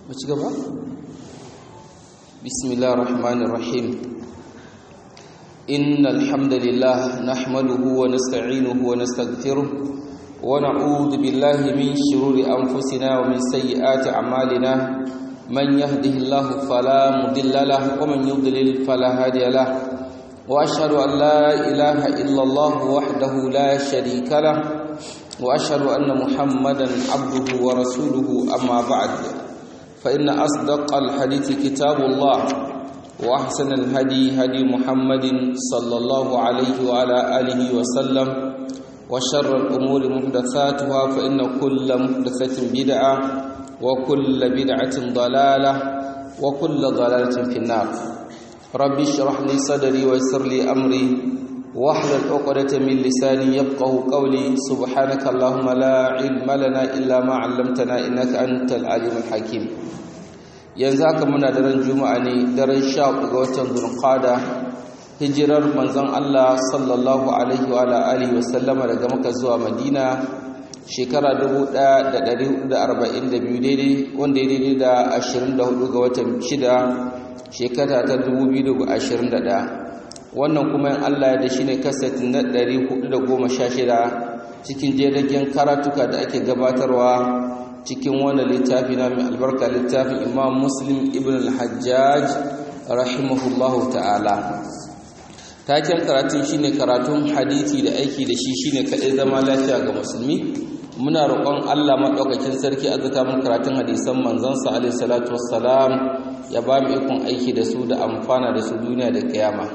ci gaba bismillahir rahmanir rahim innal hamdalillah nahmaduhu wa nasta'inuhu wa nastaghfiruh wa na'udhu billahi min shururi anfusina wa min sayyiati a'malina man yahdihillahu fala mudilla lahu wa man yudlil fala hadiya lahu wa ashhadu an la ilaha illa allah wahdahu la sharika lahu wa ashhadu anna muhammadan abduhu wa rasuluhu amma ba'd فإن أصدق الحديث كتاب الله وأحسن الهدي هدي محمد صلى الله عليه وعلى آله وسلم وشر الأمور محدثاتها فإن كل محدثة بدعة وكل بدعة ضلالة وكل ضلالة في النار ربي اشرح لي صدري ويسر لي أمري واحلل عقدة من لساني يفقه قولي سبحانك اللهم لا علم لنا إلا ما علمتنا إنك أنت العليم الحكيم yanzu haka muna daren juma'a ne daren sha ga watan zulqada hijirar manzon Allah sallallahu alaihi wa alihi wasallama daga Makka zuwa Madina shekara 1442 daidai wanda ya daidai da 24 ga watan 6 shekara ta 2021 wannan kuma in Allah ya da shi ne kaset na 416 cikin jeragen karatuka da ake gabatarwa cikin wannan littafi na mai albarka littafin imam muslim ibn al-hajjaj rahimahullahu ta'ala taken karatun shine karatun hadithi da aiki da shi shine kadai zama lafiya ga musulmi muna roƙon Allah madaukakin sarki azuka mun karatun hadisan manzon sa alaihi salatu wassalam ya ba mu ikon aiki da su da amfana da su duniya da kiyama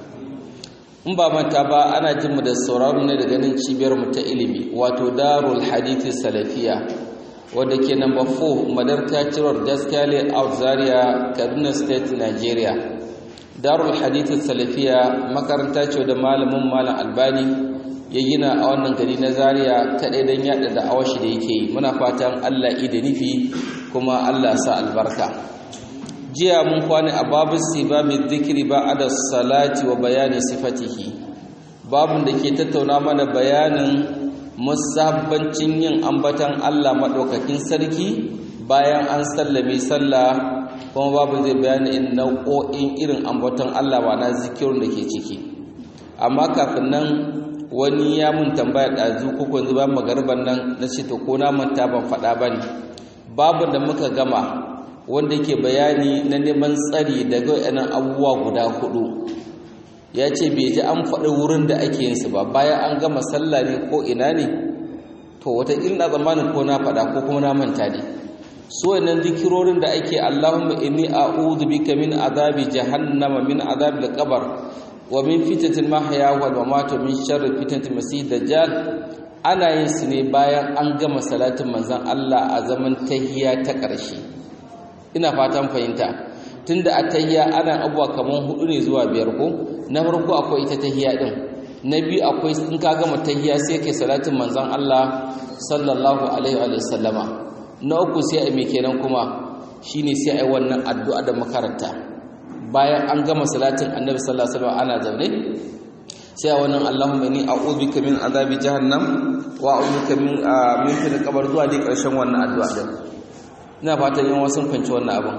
in ba manta ba ana jin mu da sauraron ne da ganin cibiyar mu ta ilimi wato darul hadithi salafiya wadda ke number 4 madarka ciror daskale out zaria kaduna state nigeria darul hadithin salafiya makaranta ce da malamin malam albani ya gina a wannan gari na zaria kaɗai don yada da awashi da yake yi muna fatan allah da nufi kuma allah sa albarka jiya mun kwana a babu sibabin zikiri ba a da salati wa bayanin sifatihi babun da ke tattauna mana bayanin musabbancin yin ambatan Allah maɗaukakin sarki bayan an sallame sallah kuma babu zai bayani in nau'o'in irin ambaton Allah ba na zikirin da ke ciki amma kafin nan wani ya mun tambaya ɗazu ko kwanzu ba magarban nan na ce to ko na manta ban faɗa ba ne babu da muka gama wanda ke bayani na neman tsari daga yanan abubuwa guda hudu ya ce bai ji an faɗi wurin da ake yinsu ba bayan an gama sallah ne ko ina ne to wata ina zamanin ko na faɗa ko kuma na manta ne so wannan zikirorin da ake Allahumma inni a'udhu bika min azabi jahannama min azabi al-qabr wa min fitnatil mahya wal mamat min sharri fitnatil masih dajjal ana yin su ne bayan an gama salatin manzon Allah a zaman tahiyya ta ƙarshe ina fatan fahimta tunda a tahiyya ana abuwa kaman hudu ne zuwa biyar ko na farko akwai ita tahiyya din na biyu akwai in ka gama tahiyya sai kai salatin manzon Allah sallallahu alaihi wa sallama na uku sai ai me kenan kuma shine sai ai wannan addu'a da makaranta bayan an gama salatin annabi sallallahu alaihi wasallam ana zaune sai a wannan Allahumma inni a'udhu bika min azabi jahannam wa a'udhu bika min min fil qabr zuwa dai karshen wannan addu'a din ina fatan yan wasu fanci wannan abin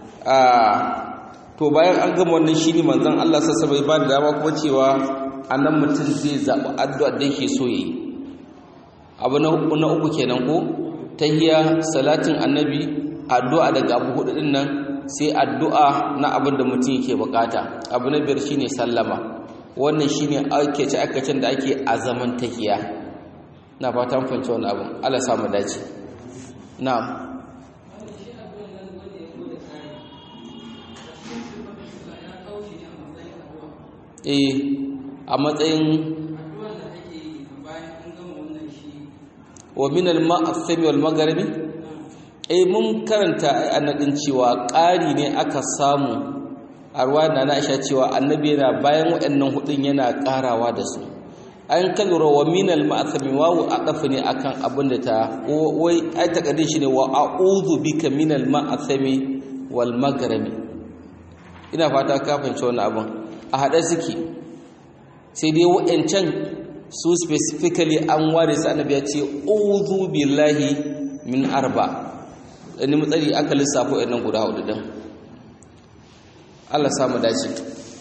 to bayan an gama wannan shine manzon Allah sassa bai ba da dama kuma cewa anan mutum zai zaɓi addu'ar da yake so yi abu na uku na uku kenan ko tahiyya salatin annabi addu'a daga abu hudu din nan sai addu'a na abin da mutum yake bukata abu na biyar shine sallama wannan shine ake ci akacin da ake a zaman tahiyya na fatan fahimci wannan abin Allah samu dace na'am eh a matsayin wa min al-ma'athami wal magharibi eh mun karanta annadin cewa ƙari ne aka samu a ruwaya na Aisha cewa annabi yana bayan waɗannan hudun yana ƙarawa da su an kalura wa min al-ma'athami wawu aqafa ne akan abin da ta wai ai takardin shi ne wa a'udhu bika min al-ma'athami wal magharibi ina fata ka fahimci wannan abin a haɗe suke sai dai wa'ancan su specifically an ware su annabi ya ce uzu billahi min arba nemi tsari aka lissafo ɗan guda hudu din Allah samu dace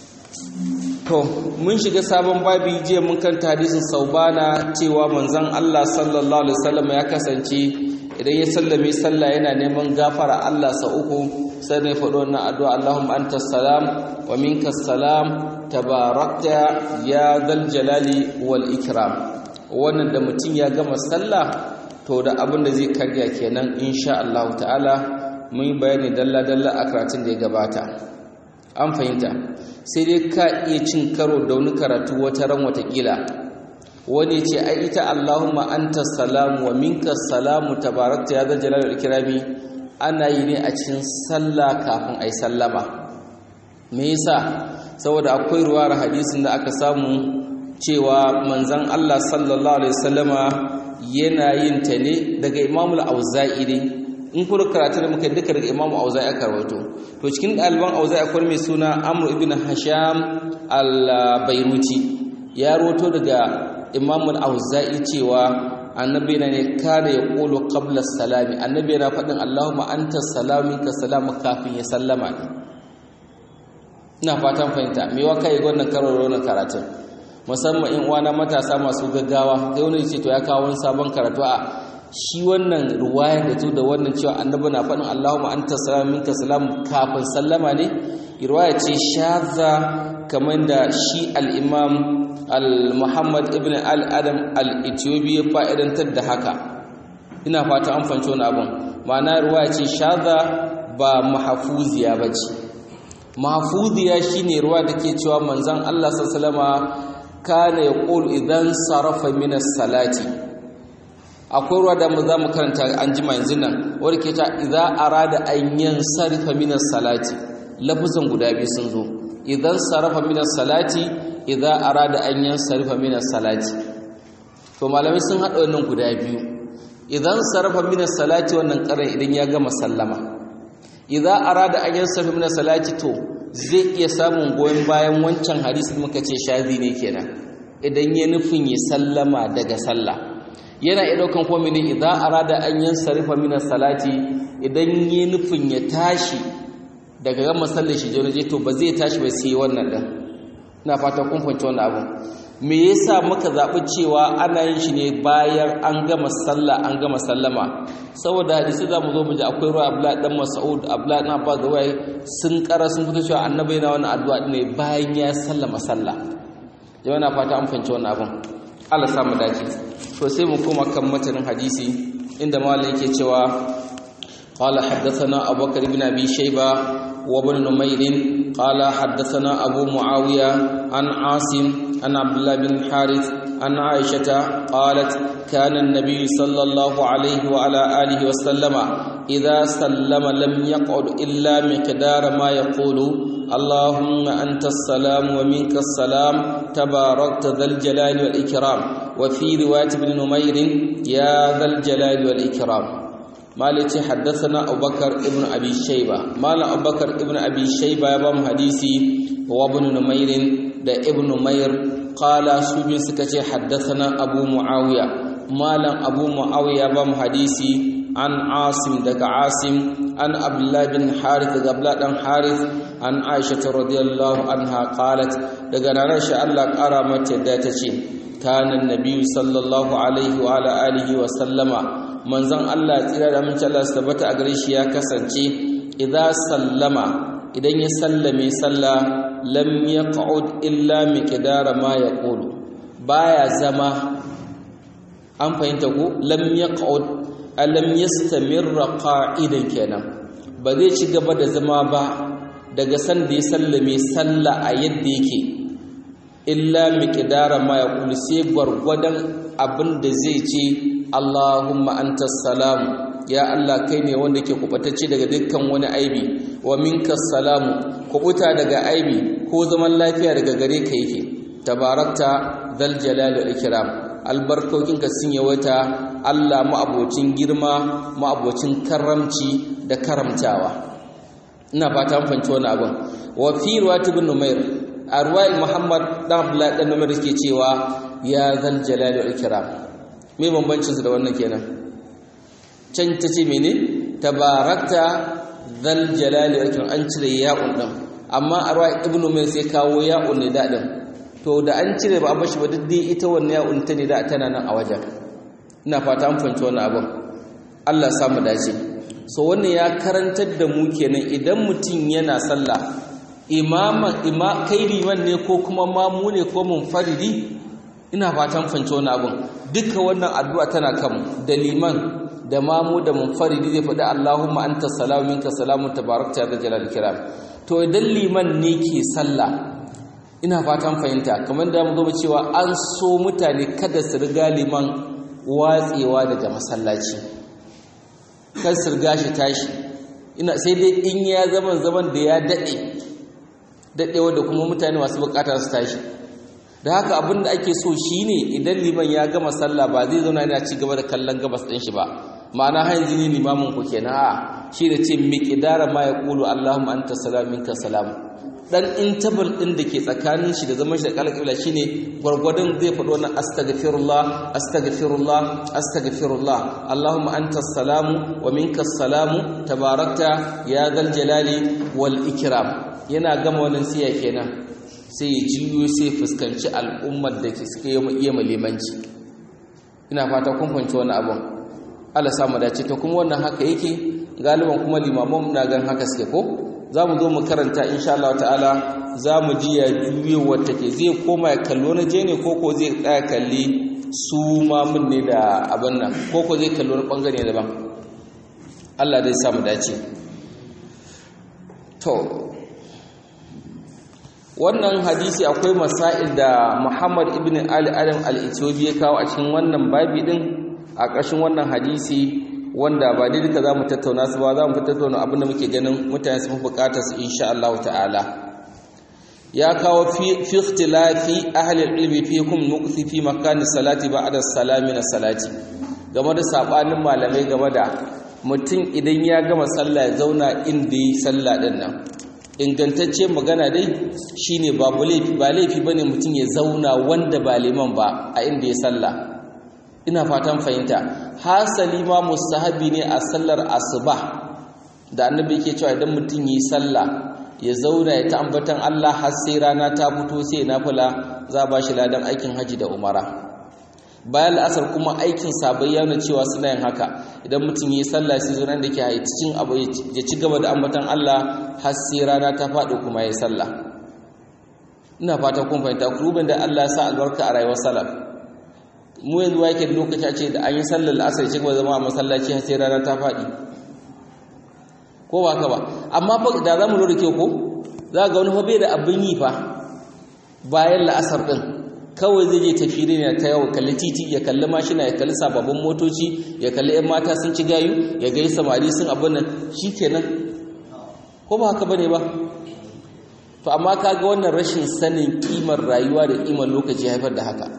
to mun shiga sabon babi jiya mun kan hadisin saubana cewa manzon Allah sallallahu alaihi wasallam ya kasance idan ya sallame sallah yana neman gafara Allah sa uku sai ne faɗo wannan addu'a Allahumma antas salam wa minkas salam tabarakta ya dal jalali wal ikram wannan da mutum ya gama sallah to da abin da zai karya kenan insha Allah ta'ala mun yi bayani dalla dalla a karatun da ya gabata an fahimta sai dai ka iya cin karo da wani karatu wata ran watakila wani ce ai ita Allahumma anta salamu wa minka salamu tabarakta ya zal jalali ikrami ana yi ne a cikin sallah kafin ai sallama me yasa saboda akwai ruwar hadisin da aka samu cewa manzon Allah sallallahu alaihi wasallama yana yin ta ne daga Imam al-Auza'i ne in kuma karatu da muka duka daga Imam Auza'i aka rawaito to cikin ɗaliban Auza'i akwai mai suna Amr ibn Hasham al-Bairuti ya rawaito daga Imam al-Auza'i cewa annabi na ne kare ya kolo qabla salami annabi yana faɗin Allahumma anta salamu ka salamu kafin ya sallama ne ina fatan fahimta me wa kai wannan karo wannan karatun musamman in uwana matasa masu gaggawa sai wani ce to ya kawo wani sabon karatu a shi wannan ruwayar da zo da wannan cewa annabi na faɗin Allahumma anta salamu minka salam kafin sallama ne riwaya ce shaza kamar da shi al-imam al-muhammad ibn al-adam al-ethiopi ya fa'idantar da haka ina fata an fanci wani abin ma'ana riwaya ce shaza ba mahfuziya bace mahfuziya shine ruwa da ke cewa manzon Allah sallallahu alaihi kana yaqul idan sarafa min as-salati akwai ruwa da mu za mu karanta an jima yanzu nan wadda ke ta idan arada an yin sarrafa minas salati lafuzan guda biyu sun zo idan sarrafa minas salati idan arada an yin sarrafa minas salati to malamai sun haɗa wannan guda biyu idan sarrafa minas salati wannan ƙarar idan ya gama sallama idan arada an yin sarrafa minas salati to zai iya samun goyon bayan wancan hadisi muka ce shazi ne kenan idan ya nufin ya sallama daga sallah yana iya daukan komai ne idan arada an yan sarifa minas salati idan yi nufin ya tashi daga gama sallar shi je to ba zai tashi ba sai wannan din ina fata kun fahimci wannan abu me yasa muka zabi cewa ana yin shi ne bayan an gama sallah an gama sallama saboda hadisi za mu zo mu ji akwai ruwa abla dan mas'ud abla dan abbas da wai sun kara sun fito cewa annabi yana wannan addu'a ne bayan ya sallama sallah jama'a na fata an fahimci wannan abun Allah samu dace to sai mu koma kan matanin hadisi inda malai yake cewa qala haddathana abubakar ibn abi shayba wa ibn numayr qala haddathana abu muawiya an asim an abdullah bin harith an aisha qalat kana an-nabiy sallallahu alayhi wa ala alihi wa sallama idha sallama lam yaq'ud illa miqdara ma yaqulu اللهم أنت السلام ومنك السلام تباركت ذا الجلال والإكرام وفي رواية ابن نمير يا ذا الجلال والإكرام مالك حدثنا أبو بكر ابن أبي شيبة مال أبو بكر ابن أبي شيبة يبام حديثي وابن نمير دا ابن نمير قال سوبين سكتي حدثنا أبو معاوية مال أبو معاوية يبام حديثي عن عاصم دك عاصم عن عبد الله بن حارث دك عبد الله بن حارث عن عائشة رضي الله عنها قالت دك نرش الله قرا متى داتشي كان النبي صلى الله عليه وعلى آله وسلم manzon Allah tsira da amince Allah tabbata a gare shi ya kasance idza sallama idan ya sallame sallah lam yaq'ud illa miqdara ma yaqulu baya zama an fahimta ko lam yaq'ud alam yastamirra qa'idan kenan ba zai ci gaba da zama ba daga san da ya sallame sallah a yadda yake illa miqdara ma yaqulu sai gwargwadon abin da zai ce Allahumma antas salam ya Allah kai ne wanda ke kubatacce daga dukkan wani aibi wa minkas salamu kubuta daga aibi ko zaman lafiya daga gare ka yake tabarakta zal jalali wal ikram albarkokinka sun yawaita Allah ma'abocin girma ma'abocin karamci da karamtawa ina fata mun fanci wannan abin wa fi riwayat ibn numair a riwayat muhammad dan abdullah dan numair ke cewa ya zal jalali wal ikram me bambancin su da wannan kenan can ta ce mene tabarakta zal jalali wa an cire ya'un din amma a ruwa ibnu mai sai kawo ya'un ne da din to da an cire ba a bashi ba dai ita wannan ya'un ta ne da tana nan a wajen ina fata an fahimci wannan abin Allah samu dace so wannan ya karantar da mu kenan idan mutum yana sallah imaman ima kai liman ne ko kuma mamu ne ko munfaridi ina fatan fahimci wannan abin duka wannan addu'a tana kan da liman da mamu da munfaridi zai faɗi Allahumma anta salamu minka salamu tabarakta da jalal kiram to idan liman ne ke sallah ina fatan fahimta kamar da mu zo cewa an so mutane kada su riga liman watsewa daga masallaci kan su riga shi tashi ina sai dai in ya zaman zaman da ya dade dadewa da kuma mutane masu bukata su tashi da haka abin da ake so shine idan liman ya gama sallah ba zai zauna yana ci gaba da kallon gabas din shi ba ma'ana har yanzu ne limamin ku kenan a shi da ce miqdara ma yaqulu allahumma anta salam minka salam dan intabal din da ke tsakanin shi da zaman shi da kala kibla shine gwargwadon zai faɗo na astaghfirullah astaghfirullah astaghfirullah allahumma anta salamu wa minka salamu tabarakta ya zal jalali wal ikram yana gama wannan siya kenan sai ya jiyo sai fuskanci al'ummar da ke suke yi malimanci ina fata kun fahimci wani abun Allah samu dace to kuma wannan haka yake galiban kuma limaman na gan haka suke ko za mu zo mu karanta insha Allah ta'ala za mu ji ya juyewar take zai koma ya kallo na je ne ko ko zai tsaya kalli su mamun ne da abin nan ko ko zai kallo na bangare daban Allah zai samu dace to wannan hadisi akwai masail da Muhammad ibn Ali Adam al-Ethiopi ya kawo a cikin wannan babi din a ƙarshen wannan hadisi wanda ba dai duka zamu tattauna su ba zamu tattauna abin da muke ganin mutane su bukatar su insha Allah ta'ala ya kawo fi fi ikhtilafi ahli al-ilmi fi kum nuqsi fi makani salati ba'da salami na salati game da sabanin malamai game da mutum idan ya gama sallah ya zauna inda yi sallah din nan ingantacce magana dai shine babu laifi ba laifi bane mutum ya zauna wanda ba liman ba a inda ya sallah ina fatan fahimta hasali ma mustahabi ne a sallar asuba da annabi yake cewa idan mutum yi sallah ya zauna ya ta ambatan Allah har sai rana ta fito sai nafila za ba shi ladan aikin haji da umara bayan la'asar kuma aikin sabai ya nuna cewa suna yin haka idan mutum yi sallah sai zuwa da ke cikin abu ya ci gaba da ambatan Allah har sai rana ta faɗi kuma ya sallah ina fata kun fahimta kurubin da Allah ya sa albarka a rayuwar salaf mu yanzu wake da lokaci a ce da an yi sallar la'asar ya ci gaba zama a masallaci har sai rana ta faɗi ko ba ka ba amma fa da za mu lura kyau ko za ga wani hobe da abin yi fa bayan la'asar ɗin kawai zai je tafi ne ta yawo kalli titi ya kalli mashina ya kalli sababbin motoci ya kalli 'yan mata sun ci gayu ya gai samari sun abin nan shi kenan ko ba haka bane ba to amma ka ga wannan rashin sanin kimar rayuwa da kimar lokaci haifar da haka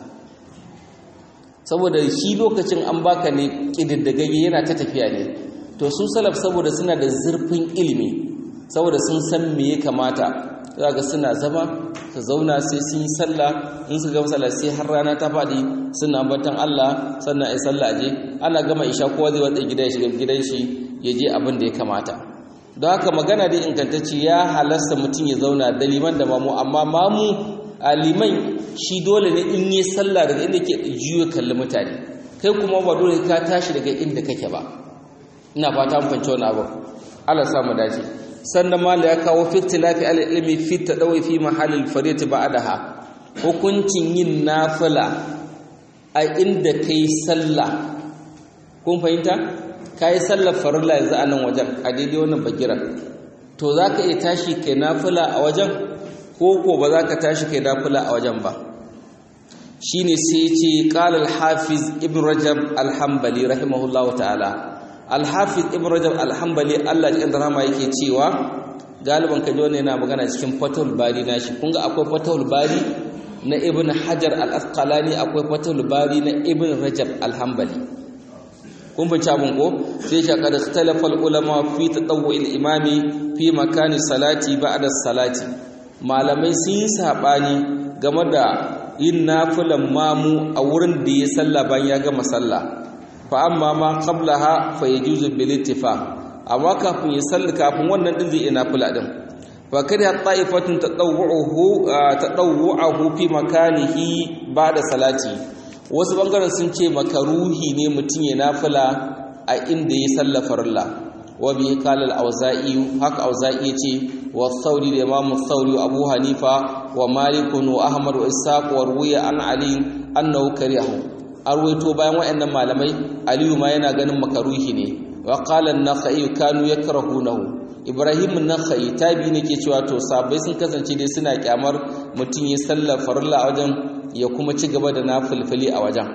saboda shi lokacin an baka ne ƙididdigagge yana ta tafiya ne to su salaf saboda suna da zurfin ilimi saboda sun san me ya kamata za ga suna zama su zauna sai sun yi sallah in su gama sallah sai har rana ta faɗi suna batan Allah sannan a yi sallah je ana gama isha kowa zai watsa gida ya shiga gidan shi ya je abin da ya kamata don haka magana dai ingantacce ya halasta mutum ya zauna da liman da mamu amma mamu a liman shi dole ne in yi sallah daga inda ke juyo kalli mutane kai kuma ba dole ka tashi daga inda kake ba ina fata mun fahimci wannan abu Allah sa mu dace sannan mala ya kawo fi tilafi al-ilmi fi tadawi fi mahallil fariyati ba'daha hukuncin yin nafila a inda kai sallah kun fahimta kai sallar farilla yanzu a nan wajen a daidai wannan bagiran to zaka iya tashi kai nafila a wajen ko ko ba za ka tashi kai nafila a wajen ba shine sai ce qala al-hafiz ibn rajab al-hanbali rahimahullahu ta'ala al-hafiz ibn rajab al-hanbali Allah ya rahama yake cewa galiban kaje wannan yana magana cikin fatul bari nashi kun ga akwai fatul bari na ibn hajar al-asqalani akwai fatul bari na ibn rajab al-hanbali kun bince abun ko sai shi kada ikhtalafa al-ulama fi tatawwu al-imami fi makani salati ba'da salati malamai sun yi saɓani game da yin nafilan mamu a wurin da ya salla bayan ya gama salla fa amma ma qablaha fa yajuzu bil ittifaq amma kafin ya salli kafin wannan din zai ina fula din fa kada ta'ifatun tadawwuhu tadawwuhu fi makanihi ba'da salati wasu bangaren sun ce makaruhi ne mutum ya nafila a inda ya salla farilla wa bi qala al-auza'i haka auza'i yace wa thawri da imam thawri wa abu hanifa wa malik wa ahmad wa ishaq wa ruwiya an ali annahu karihu arwaito bayan wayannan malamai aliyu ma yana ganin makaruhi ne wa qala an-nakhai kanu yakrahunahu ibrahim an-nakhai tabi ne ke cewa to sabai sun kasance dai suna kyamar mutum ya sallar farilla a wajen ya kuma ci gaba da nafilfili a wajen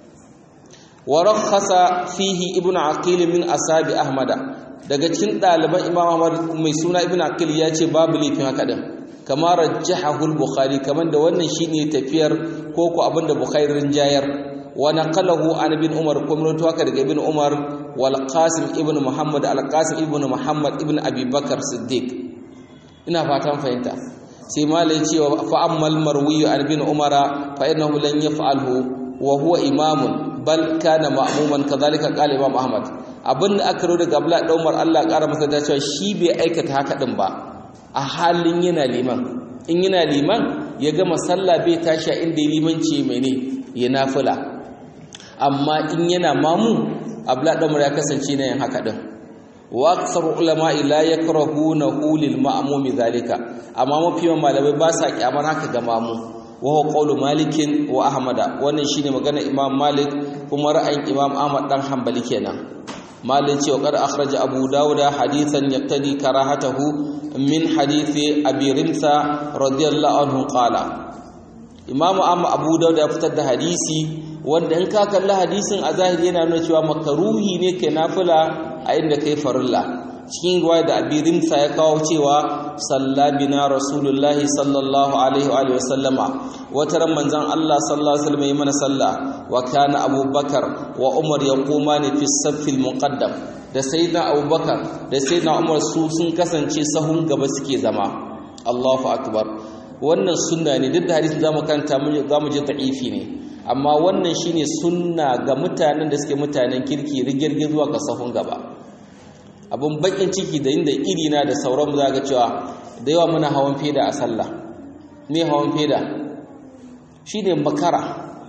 wa rakhasa fihi ibnu aqil min asabi ahmada daga cikin ɗaliban imam ahmad mai suna ibnu aqil ya ce babu laifin haka din kama rajjahahu al-bukhari kaman da wannan shine tafiyar ko ko abinda bukhari rinjayar wa naqalahu an ibn umar kuma rawaito haka daga ibn umar wal qasim ibn muhammad al qasim ibn muhammad ibn abi bakar siddiq ina fatan fahimta sai malai cewa fa ammal marwi an ibn umara fa innahu lan yaf'alhu wa huwa imamun bal kana ma'muman kadhalika qala imam ahmad abin da aka rawaito daga abdullah da umar Allah ƙara masa da cewa shi bai aikata haka din ba a halin yana liman in yana liman ya gama sallah bai tashi a inda limanci mene ya nafila amma in yana mamu abla damar ya kasance na yin haka din wa aksar ulama la yakrahunahu lil ma'mum zalika amma mafi malamai ba sa kyamar haka ga mamu wa huwa qawlu malik wa ahmada wannan shine magana imam malik kuma ra'ayin imam ahmad dan hanbali kenan malin cewa kar akhraja abu dauda hadithan yaqtadi karahatahu min hadithi abi rimsa radiyallahu anhu qala imam amma abu dauda ya fitar da hadisi wanda in ka kalli hadisin a zahiri yana nuna cewa makaruhi ne kai nafila a inda kai farilla cikin ruwaya da abi rimsa ya kawo cewa sallabina rasulullahi sallallahu alaihi wa sallama wata ran manzon Allah sallallahu alaihi wasallam yi mana sallah wa kana abubakar wa umar yaqumani fi saffil muqaddam da sayyidina abubakar da sayyidina umar su sun kasance sahun gaba suke zama Allahu akbar wannan sunna ne duk da hadisin zamu kanta zamu ji da'ifi ne amma wannan shine sunna ga mutanen da suke mutanen kirki rigirgi zuwa ga sahun gaba abun bakin ciki da inda iri na da sauran mu ga cewa da yawa muna hawan feda a sallah me hawan feda shine makara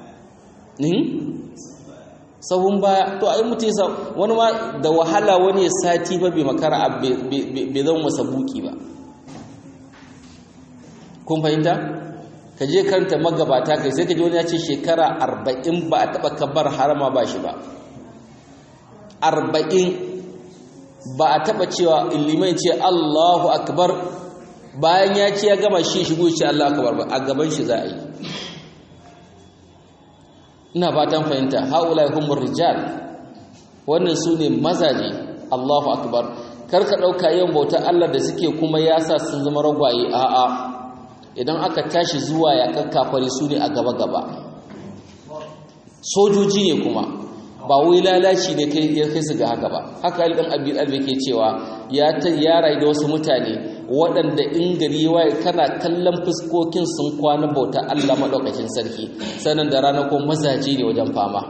sahun baya to ai mutum ya wani ma da wahala wani ya sati ba bai makara bai zama masa buki ba kun fahimta ka je karanta magabata kai sai ka ji wani ya ce shekara arba'in ba a taɓa kabar harama ba shi ba arba'in ba a taɓa cewa ilimin ce allahu akbar bayan ya ce ya gama shi shigo ce allahu akbar ba a gaban shi za a yi ina fatan fahimta haula humur rijal wannan su ne mazaje allahu akbar kar ka ɗauka yin bauta allah da suke kuma ya sa sun zama ragwaye a'a idan aka tashi zuwa ya kakkafare su ne a gaba-gaba sojoji ne kuma ba wai lalaci ne kai ya kai su ga haka ba haka alɗan abin albe ke cewa ya ta yara da wasu mutane waɗanda in gari waye kana kallon fuskokin sun kwana bauta Allah maɗaukakin sarki sannan da rana ko mazaje ne wajen fama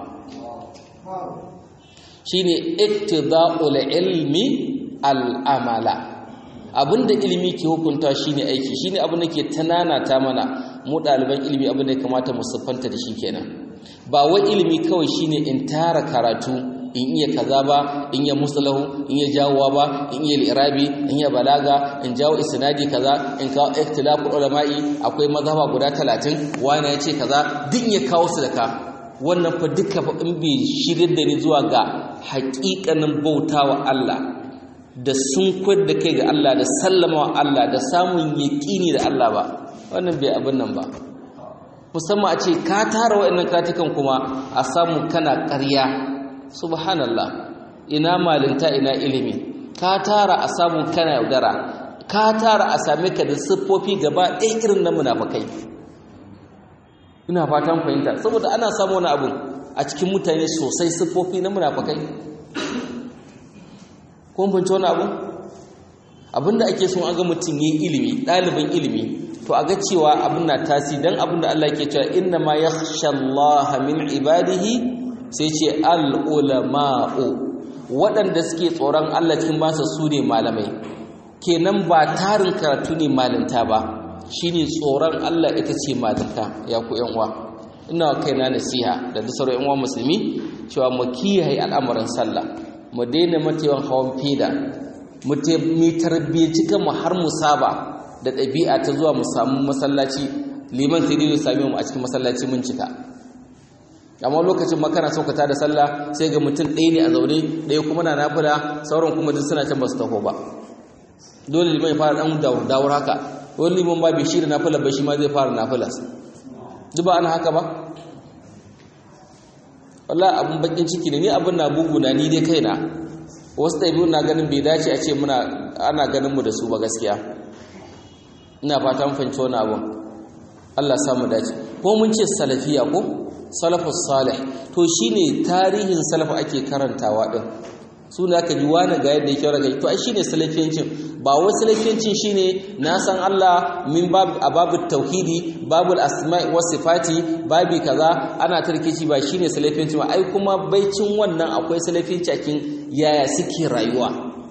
shine iktida'ul ilmi al'amala abinda ilimi ke hukunta shine aiki shine abin da ke tanana ta mana mu ɗaliban ilimi abin da ya kamata mu siffanta da shi kenan ba wai ilimi kawai shine in tara karatu in iya kaza ba in iya musalahu in iya jawowa ba in iya irabi in iya balaga in jawo isnadi kaza in kawo ikhtilafu ulama'i akwai mazhaba guda 30 wani ya ce kaza duk ya kawo su da ka wannan fa duka fa in bai shirin da ni zuwa ga haƙiƙanin bautawa Allah da sun kwar da kai ga Allah da sallama wa Allah da samun yaƙini da Allah ba wannan bai abin nan ba musamman a ce ka tara waɗannan katukan kuma a samu kana ƙarya subhanallah ina malinta ina ilimi ka tara a samu kana yaudara ka tara a same ka da siffofi gaba ɗaya irin na munafakai ina fatan fahimta saboda ana samu wani abu a cikin mutane sosai siffofi na munafakai kun bince wani abu abinda ake son aga mutum yi ilimi ɗalibin ilimi to a ga cewa abin na tasi don abin da Allah ke cewa inna ma yakhsha Allah min ibadihi sai ce al-ulama'u waɗanda suke tsoron Allah cikin masa su ne malamai kenan ba tarin karatu ne malinta ba shine tsoron Allah ita ce malinta ya ku yan uwa ina kaina nasiha da duk sauran yan uwa musulmi cewa mu kiyaye al'amuran sallah mu daina matewan hawan feda mu tarbiyyaci kanmu har mu saba da ɗabi'a ta zuwa mu samu masallaci liman sai dai sami mu a cikin masallaci mun cika amma lokacin makana saukata da sallah sai ga mutum ɗaya ne a zaune ɗaya kuma na nafila sauran kuma duk suna can ba su taho ba dole liman ya fara ɗan dawar haka wani liman ba bai shi da nafila ba shi ma zai fara nafila duk ba ana haka ba wallahi abin bakin ciki ne ni abin na buguna ni dai kaina wasu ɗabi'u na ganin bai dace a ce muna ana ganin mu da su ba gaskiya ina fata mun fahimci wani abin Allah samu dace ko mun ce salafiya ko salafus salih to shine tarihin salafu ake karantawa din su ne aka ji wani ga yadda yake raga to ai shine salafiyancin ba wai salafiyancin shine na san Allah min bab babu tauhidi babul asma'i was sifati babi kaza ana tarkici ba shine salafiyancin ba ai kuma baicin wannan akwai salafiyanci cikin yaya suke rayuwa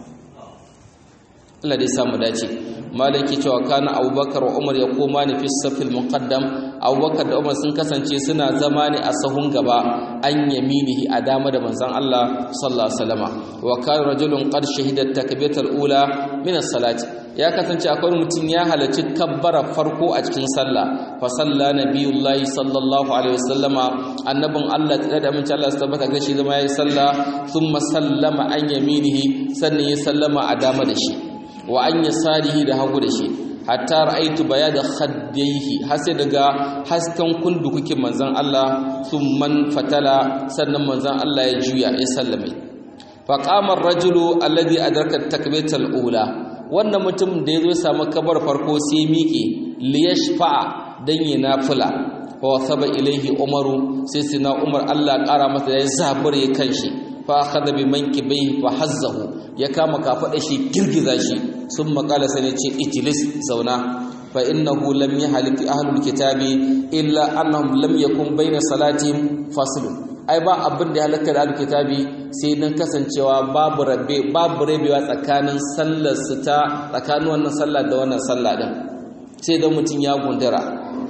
Allah dai samu dace malaki cewa kana abubakar wa umar ya koma ne fi safil muqaddam abubakar da umar sun kasance suna zama ne a sahun gaba an yaminihi a dama da manzon Allah sallallahu alaihi wasallama wa kana rajulun qad shahida takbiratul ula min as-salati ya kasance akwai mutum ya halarci kabbara farko a cikin sallah fa salla nabiyullahi sallallahu alaihi wasallama annabin Allah da da mun Allah tabbata ga shi zama yayi sallah thumma sallama an yaminihi sannan ya sallama a dama da shi wa an yasarihi da hagu da shi hatta ra'aitu bayada khaddayhi har sai daga hasken kundukukin manzon Allah thumman fatala sannan manzon Allah ya juya ya sallame fa qama ar-rajulu alladhi adraka at-takbirata al-ula wannan mutum da yazo samu kabar farko sai miƙe liyashfa dan yi nafila fa wasaba ilaihi umaru sai sina umar Allah ƙara masa ya zabure kanshi fa akhadha bi mankibai fa hazzahu ya kama kafada shi girgiza shi sun makala sai ce ijlis zauna fa innahu lam yahlik ahlul kitabi illa annahum lam yakun bayna salatihim faslun ai ba abin da halaka da ahlul kitabi sai dan kasancewa babu rabbe babu rabewa tsakanin sallar su ta tsakanin wannan sallah da wannan sallah din sai dan mutun ya gundura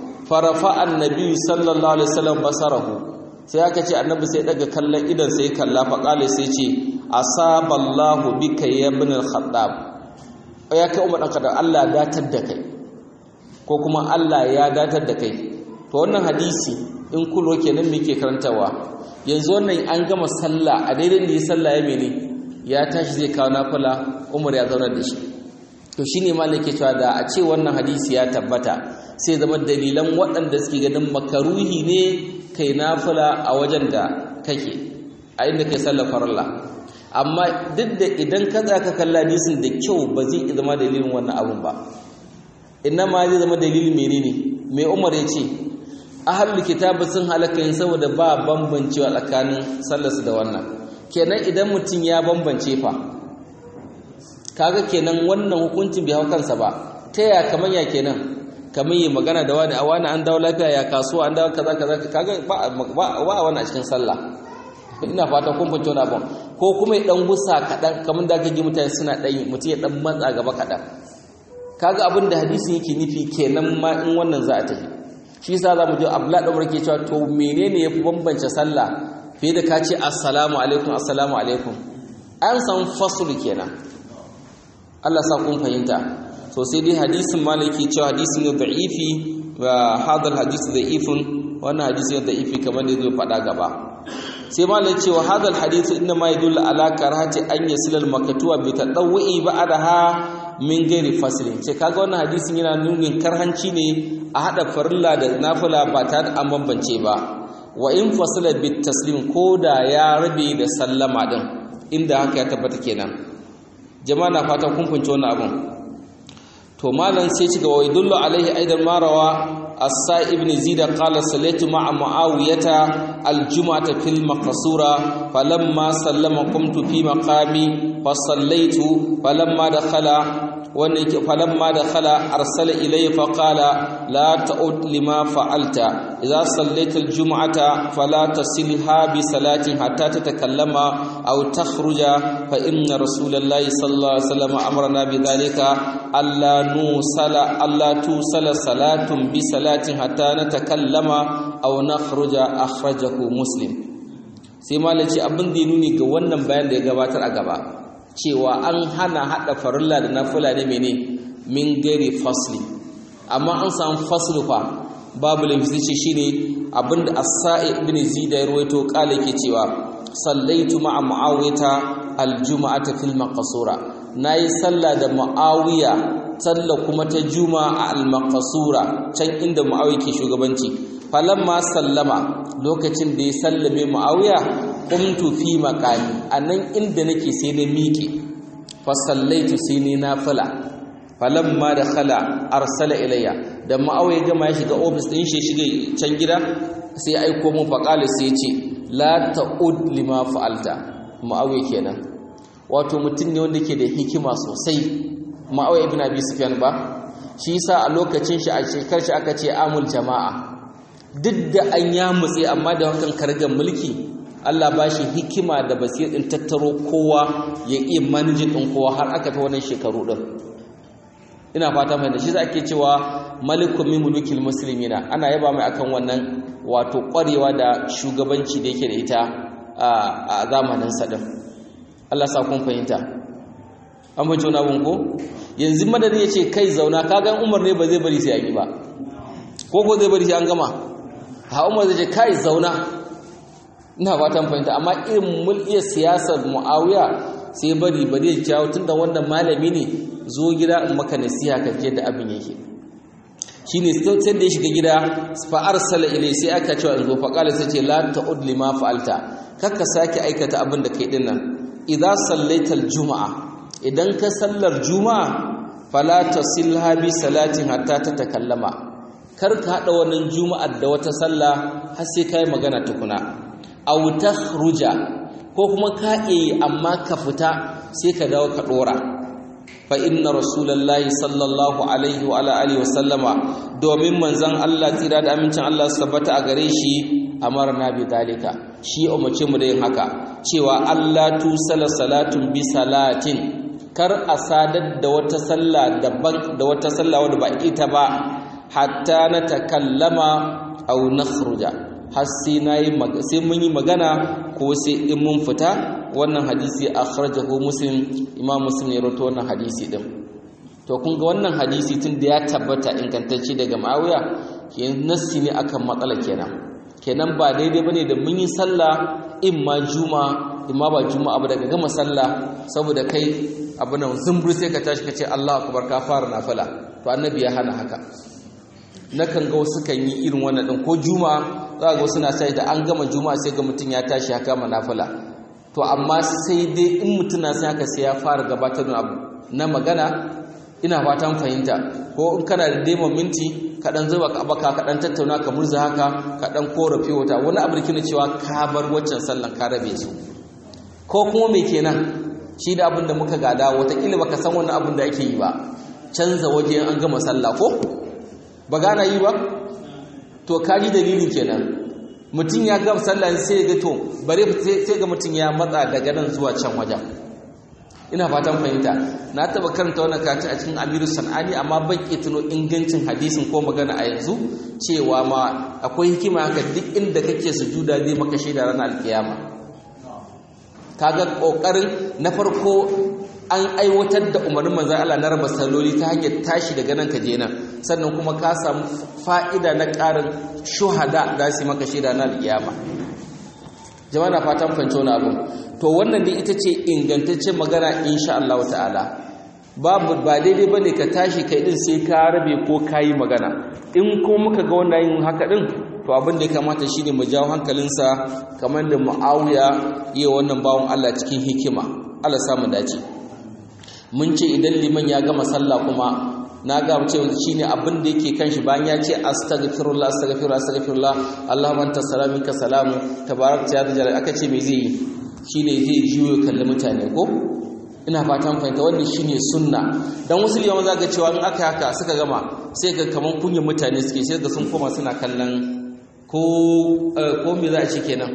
farafa annabi sallallahu alaihi wasallam basarahu sai aka ce annabi sai daga kallon idan sai kalla fa kale sai ce asaballahu bika ya ibn al-khattab ya kai umar ɗanka da Allah datar da kai ko kuma Allah ya datar da kai to wannan hadisi in kulo kenan me ke karantawa yanzu wannan an gama sallah a daidai da ya sallah ya mene ya tashi zai kawo nafila umar ya zauna da shi to shine ma ke cewa da a ce wannan hadisi ya tabbata sai zama dalilan waɗanda suke ganin makaruhi ne kai nafila a wajen da kake a inda kai sallar farilla amma duk da idan ka ka kalla hadisin da kyau ba zai zama dalilin wannan abun ba inna ma zai zama dalilin menene mai umar ya ce ahlul kitabi sun halaka yin saboda ba bambancewa tsakanin sallarsu da wannan kenan idan mutum ya bambance fa kaga kenan wannan hukuncin bai hau kansa ba ta ya kamar ya kenan kamar yi magana da wani a wani an dawo lafiya ya kasuwa an dawo kaza kaza kaga ba a wani a cikin sallah ina fata kun fahimta wani abin ko kuma ya dan gusa kaɗan kamar da aka ji mutane suna ɗan mutum ya ɗan matsa gaba kaɗan kaga abin da hadisin yake nufi kenan ma in wannan za a tafi shi yasa za mu ji abla da ke cewa to menene ya fi bambance sallah fiye da ka ce assalamu alaikum assalamu alaikum an san fasulu kenan Allah sa kun fahimta to sai dai hadisin malaki cewa hadisin ne da'ifi wa hadal hadisi da'ifun wannan hadisi ne da'ifi kamar da zai faɗa gaba sai malai ce wa hadal hadithu inna ma yadullu ala karahati an yasila al maktuwa bi tadawwi ba'daha min ghairi faslin ce kaga wannan hadisin yana nunin karhanci ne a hada farilla da nafila ba ta da an bambance ba wa in fasala bit taslim koda ya rabe da sallama din inda haka ya tabbata kenan jama'a na fata kun funce wannan abun to malam sai ci gaba yadullu alaihi aidan marawa السائب بن زيد قال صليت مع معاوية الجمعة في المقصورة فلما سلم قمت في مقامي فصليت فلما دخل wanda yake falamma da khala arsala ilayya fa qala la ta'ud lima fa'alta idza sallaita aljum'ata fala tasilha bi salatin hatta tatakallama aw takhruja fa inna rasulallahi sallallahu alaihi wasallam amarna bi dhalika alla nusala alla tusala salatun bi salatin hatta natakallama aw nakhruja akhrajahu muslim sai malaci abin da ya nuni ga wannan bayan da ya gabatar a gaba cewa an hana hada farilla da nafila ne mene min gari fasli amma an samu fasli fa babu lafi ce shine abinda as-sa'i ibn zida ya rawaito kala yake cewa sallaitu ma'a muawiyata al-jum'ata fil maqsura nayi sallah da muawiya sallah kuma ta juma'a al-maqsura can inda muawiya ke shugabanci falamma sallama lokacin da ya sallame muawiya qumtu fi maqami anan inda nake sai na miƙe fa sallaitu sai ni nafila falamma dakhala arsala ilayya da muawiya gama ya shiga office din shi shige can gida sai aiko mun fa qala sai ya ce la ta'ud lima fa'alta muawiya kenan wato mutum ne wanda ke da hikima sosai muawiya ibn abi sufyan ba shi yasa a lokacin shi a shekar shi aka ce amul jama'a duk da an ya mutse amma da hakan kargar mulki Allah ba shi hikima da basir ɗin tattaro kowa ya iya manajin ɗin kowa har aka ta wannan shekaru ɗin ina fata mai da shi za ake cewa malikun min mulukil muslimina ana yaba mai akan wannan wato ƙwarewa da shugabanci da yake da ita a zamanin sa ɗin Allah sa kun fahimta an fahimci wani abun ko yanzu madadin ya ce kai zauna kagan umar ne ba zai bari sai an yi ba ko ko zai bari sai an gama ha umar zai ce kai zauna ina fatan fahimta amma irin mulkiyar siyasar muawiya sai bari bari ya jawo tunda wannan malami ne zo gida in maka nasiha ka je da abin yake shine sai da ya shiga gida fa arsala ilai sai aka cewa in zo fa qala sai ce la ta'ud lima fa'alta kakka sake aikata abin da kai din nan idza sallaita aljumaa idan ka sallar juma'a fala tasilha bi salatin hatta tatakallama kar ka haɗa wannan juma'ar da wata sallah har sai kai magana tukuna aw takhruja ko kuma ka yi amma ka fita sai ka dawo ka dora fa inna rasulullahi sallallahu alaihi wa ala alihi wasallama domin manzon Allah tsira da amincin Allah su tabbata a gare shi amarna bi dalika shi umarce mu da yin haka cewa Allah tu sala salatun bi salatin kar a sadar da wata sallah daban da wata sallah wadda ba ita ba hatta na takallama au nakhruja har sai nayi sai mun yi magana ko sai in mun fita wannan hadisi akhrajahu muslim imam muslim ya rawaito wannan hadisi din to kun ga wannan hadisi tun da ya tabbata ingantacce daga Muawiya kenan nassi ne akan matsala kenan kenan ba daidai bane da mun yi sallah in ma juma in ma ba juma'a ba daga gama sallah saboda kai abu nan zumbur sai ka tashi ka ce Allahu akbar ka fara nafila to annabi ya hana haka nakan ga wasu kan yi irin wannan din ko juma'a za ga wasu na sai da an gama juma'a sai ga mutum ya tashi haka manafila to amma sai dai in mutum na sai haka sai ya fara gabatar da abu na magana ina fatan fahimta ko in kana da demo minti ka dan zuba ka baka ka dan tattauna ka murza haka ka dan korafi wata wani abu da cewa ka bar waccan sallan ka rabe su ko kuma me kenan shi da abin da muka gada wataƙila baka san wani abin da ake yi ba canza waje an gama sallah ko ba gana yi ba to kaji dalilin kenan mutum ya gama sallah sai ya ga to bare sai ga mutum ya matsa daga nan zuwa can wajen ina fatan fahimta na taba karanta wannan kati a cikin Amiru Sanani amma ban ke tuno ingancin hadisin ko magana a yanzu cewa ma akwai hikima haka duk inda kake sujuda zai maka shaida ranar alkiyama kaga kokarin na farko an aiwatar da umarnin manzon Allah na raba salloli ta hanyar tashi daga nan ka je nan sannan kuma ka samu fa'ida na ƙarin shuhada da su maka shaida na alkiyama jama'a na fatan fahimci wani abu to wannan dai ita ce ingantaccen magana insha Allah ta'ala babu ba daidai bane ka tashi kai din sai ka rabe ko kayi magana in ko muka ga wannan yin haka din to abin da ya kamata shine mu jawo hankalinsa kamar da Muawiya yi wannan bawon Allah cikin hikima Allah samu dace mun ce idan liman ya gama sallah kuma na ga cewa shine abin da yake kan shi bayan ya ce astaghfirullah astaghfirullah astaghfirullah Allahumma anta salaminka salamu tabarakta ya jalal aka ce me zai yi shine zai juyo kalli mutane ko ina fatan fahimta wannan shine sunna dan wasu liyawan zaka cewa in aka haka suka gama sai ga kaman kunyin mutane suke sai ga sun koma suna kallon ko ko me za a ce kenan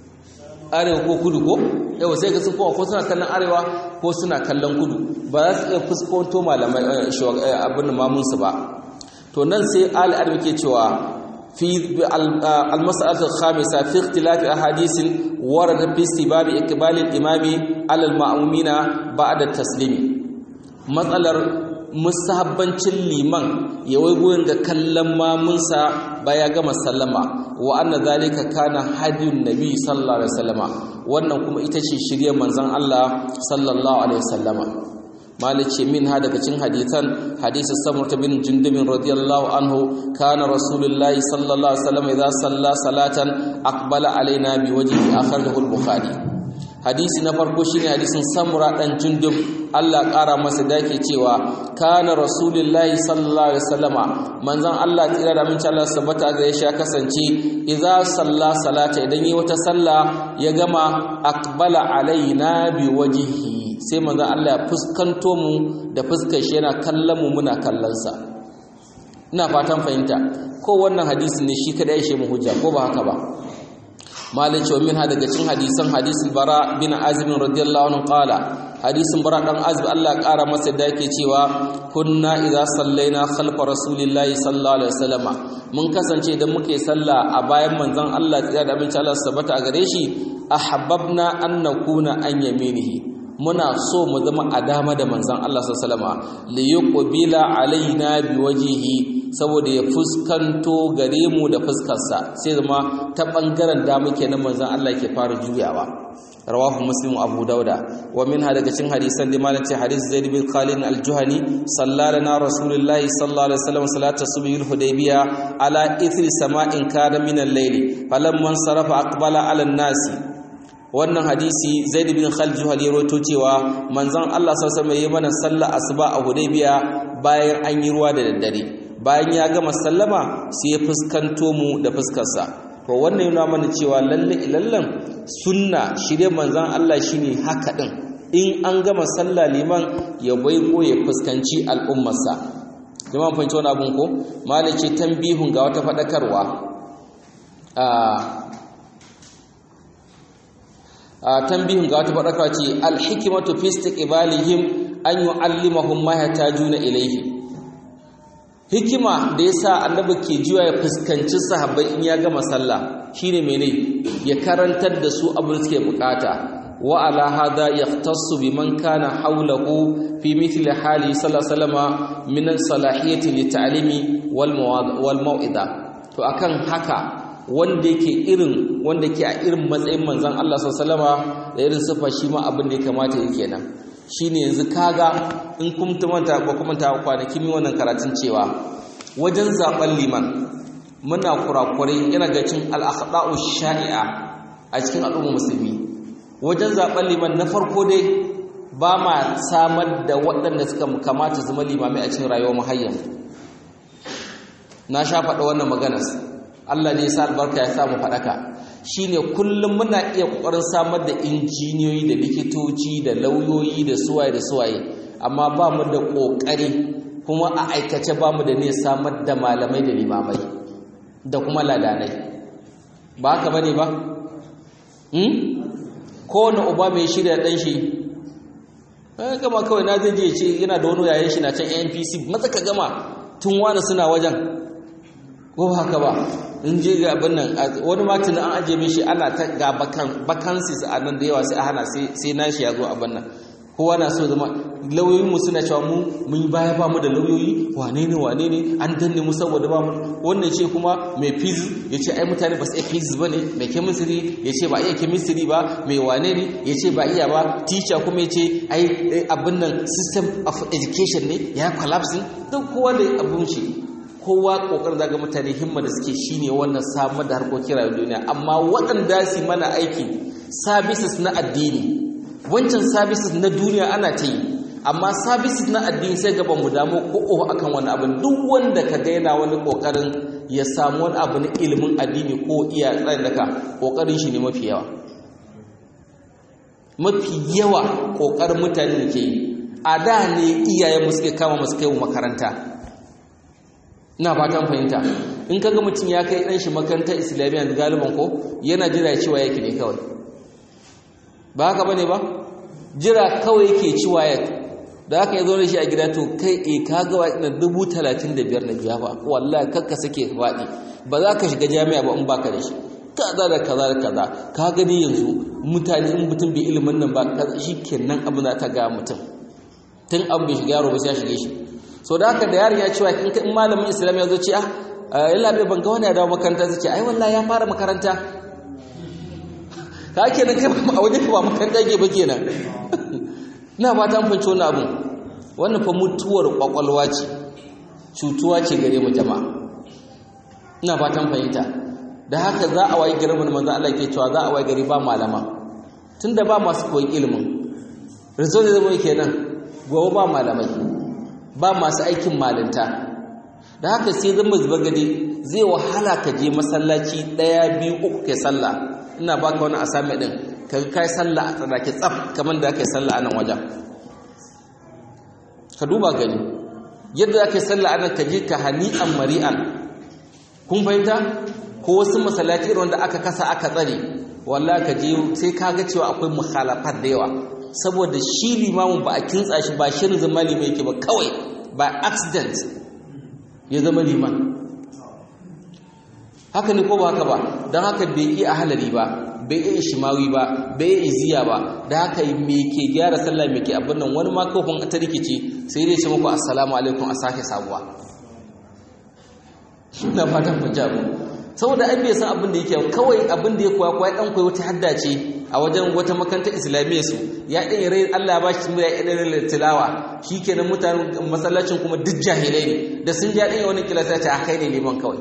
arewa ko kudu ko yawa sai ga sun koma ko suna kallon arewa ko suna kallon kudu ba za su iya fuskanto malamai abin mamunsu ba to nan sai ali arbi ke cewa في المسألة الخامسة في اختلاف أحاديث ورد في استباب إقبال الإمام على المأمومين بعد التسليم مسألة musahabbancin liman ya waigoyin ga kallon mamunsa baya gama sallama wa anna zalika kana hadiyun nabi sallallahu alaihi wasallama wannan kuma ita ce shirye manzon Allah sallallahu alaihi wasallama malice min ha daga cikin hadisan hadisi samurta bin jundubin radiyallahu anhu kana rasulullahi sallallahu alaihi wasallam idza salla salatan aqbala alaina bi wajhi akhrajahu al-bukhari hadisi na farko shine hadisin samura dan jundub Allah ƙara masa dake cewa kana rasulullahi sallallahu alaihi wasallama manzon Allah tsira da aminci Allah sabata ga ya kasance idza salla salata idan yi wata salla ya gama aqbala alaina bi wajhihi sai manzon Allah ya fuskanto mu da fuskar shi yana kallon mu muna kallon sa ina fatan fahimta ko wannan hadisi ne shi kada ya shi mu hujja ko ba haka ba malin cewa min ha daga cikin hadisan hadisin bara bin azib radiyallahu anhu qala hadisin bara dan azib Allah kara masa da yake cewa kunna idza sallaina khalfa rasulillahi sallallahu alaihi wasallama mun kasance idan muke sallah a bayan manzon Allah tsaya da aminci Allah sabata a gare shi ahabbabna an nakuna an yaminihi muna so mu zama a dama da manzon Allah sallallahu alaihi wasallama li yuqbila alaina biwajhihi saboda ya fuskanto gare mu da fuskarsa sai zama ta bangaren da muke na manzon Allah ke fara juyawa rawahu muslim abu dauda wa minha daga cikin hadisan da malam ce hadis zaid bin khalid al-juhani sallalana rasulullahi sallallahu alaihi wasallam salata subhi al-hudaybiya ala ithri sama'in kana min al-layli falamman sarafa aqbala ala an-nasi wannan hadisi zaid bin khalid juhani rawaito cewa manzon Allah sallallahu alaihi wasallam mana sallah asuba a hudaybiya bayan an yi ruwa da daddare bayan ya gama sallama sai ya fuskanto mu da fuskarsa to wannan yana mana cewa lalle ilallan sunna shirye manzon Allah shine haka din in an gama sallah liman ya baigo ya fuskanci al'ummarsa jama'a fahimci wani abun ko malace tambihun ga wata fadakarwa a a tambihun ga wata fadakarwa ce al-hikmatu fi istiqbalihim an yu'allimahum ma yatajuna ilayhi hikima da yasa annabi ke jiwa ya fuskanci sahabbai in ya gama sallah shine mene ya karantar da su abin suke bukata wa ala hada yahtassu biman kana hawlahu fi mithli hali sallallahu alaihi wasallam min salahiyati li ta'limi wal wal mau'ida to akan haka wanda yake irin wanda ke a irin matsayin manzon Allah sallallahu alaihi wasallam da irin sifa shi ma abin da ya kamata yake nan shine yanzu kaga in kun manta ba kuma ta kwanaki mi wannan karatun cewa wajen zaben liman muna kurakurai yana ga cin al-akhda'u shai'a a cikin al'umma musulmi wajen zaben liman na farko dai ba ma samar da waɗanda suka kamata zama limamai a cikin rayuwar muhayyan na sha faɗa wannan maganar Allah ne ya sa albarka ya samu faɗaka shine kullum muna iya kokarin samar da injiniyoyi da likitoci da lauyoyi da suwaye da suwaye amma ba mu da kokari kuma a aikace ba mu da ne samar da malamai da limamai da kuma ladanai ba haka bane ba hmm kowane uba mai shirya dan shi eh gama kawai na zai je ce yana da wani yayin shi na can NPC maza ka gama tun wani suna wajen ko haka ba in je ga abin nan wani matin an ajiye mishi ana ta ga vacancies a nan da yawa sai a hana sai nashi ya zo abin nan kowa na so zama lauyoyin mu suna cewa mu mun yi baya ba mu da lauyoyi wane ne wane ne an danne mu saboda ba mu wannan ce kuma mai physics ya ce ai mutane ba su iya physics ba ne mai chemistry ya ce ba iya chemistry ba mai wane ne ya ce ba iya ba teacher kuma ya ce ai abin nan system of education ne ya collapse duk kowa da abin shi kowa kokarin zaga mutane himma da suke shine wannan samar da harkokin rayuwar duniya amma waɗanda su mana aiki services na addini wancan services na duniya ana ta yi amma services na addini sai gaban mu damu ko oho akan wani abu duk wanda ka ga yana wani kokarin ya samu wani abu na ilimin addini ko iya tsayin daka kokarin shi ne mafi yawa mafi yawa ƙoƙarin mutane da ke yi a da ne iyayen suke kama masu kai makaranta ina fatan fahimta in kaga mutum ya kai ɗan shi makarantar islamiyya da galiban ko yana jira cewa yake ne kawai ba haka bane ba jira kawai yake ciwa ya da haka ya zo da shi a gida to kai e ka ga wa ina dubu talatin da biyar na biya ba wallahi kakka sake faɗi ba za ka shiga jami'a ba in baka da shi kaza da kaza da kaza ka gani yanzu mutane in mutum bai ilimin nan ba shi kenan abu na ta ga mutum tun abu bai shiga yaro ba sai ya shige shi so da haka da yaron ya cewa in malamin islam ya zo ce ah yalla bai ban ga wani ya dawo makaranta zai ce ai wallahi ya fara makaranta ka kenan kai a wajen ba makaranta ke ba kenan ina fata an fahimci wannan abun wannan fa mutuwar kwakwalwa ce cutuwa ce gare mu jama'a ina fatan fahimta da haka za a wayi garin manzo Allah ke cewa za a wayi gari ba malama tunda ba masu koyi ilimin result zai zama kenan gobe ba malamai ba masu aikin malinta da haka sai zama zuba gadi zai wahala ka je masallaci ɗaya biyu uku kai sallah ina baka wani asami din ka kai sallah a tsadake tsaf kamar da kai sallah a nan wajen ka duba gani yadda aka yi sallah a nan ka je ka hani'an mari'an kun fahimta ko wasu masallaci irin wanda aka kasa aka tsare wallahi ka je sai ka ga cewa akwai mukhalafat da yawa saboda shi limamin ba a kintsa shi ba shirin zama limai yake ba kawai ba accident ya zama liman haka ne ko ba haka ba don haka bai iya ahalari ba bai iya shimawi ba bai iya iziya ba da haka me ke gyara sallah me ke abin nan wani ma kofin ta rikici sai dai ce muku assalamu alaikum a sake sabuwa ina fatan ku jabu saboda ai bai san abin da yake kawai abin da ya koya koya dan koyi wata hadda ce a wajen wata makarantar islamiyya su ya dan rai Allah ba shi ya dan rai tilawa shikenan mutanen masallacin kuma duk jahilai ne da sun ja dan wani kilasa ta kai ne liman kawai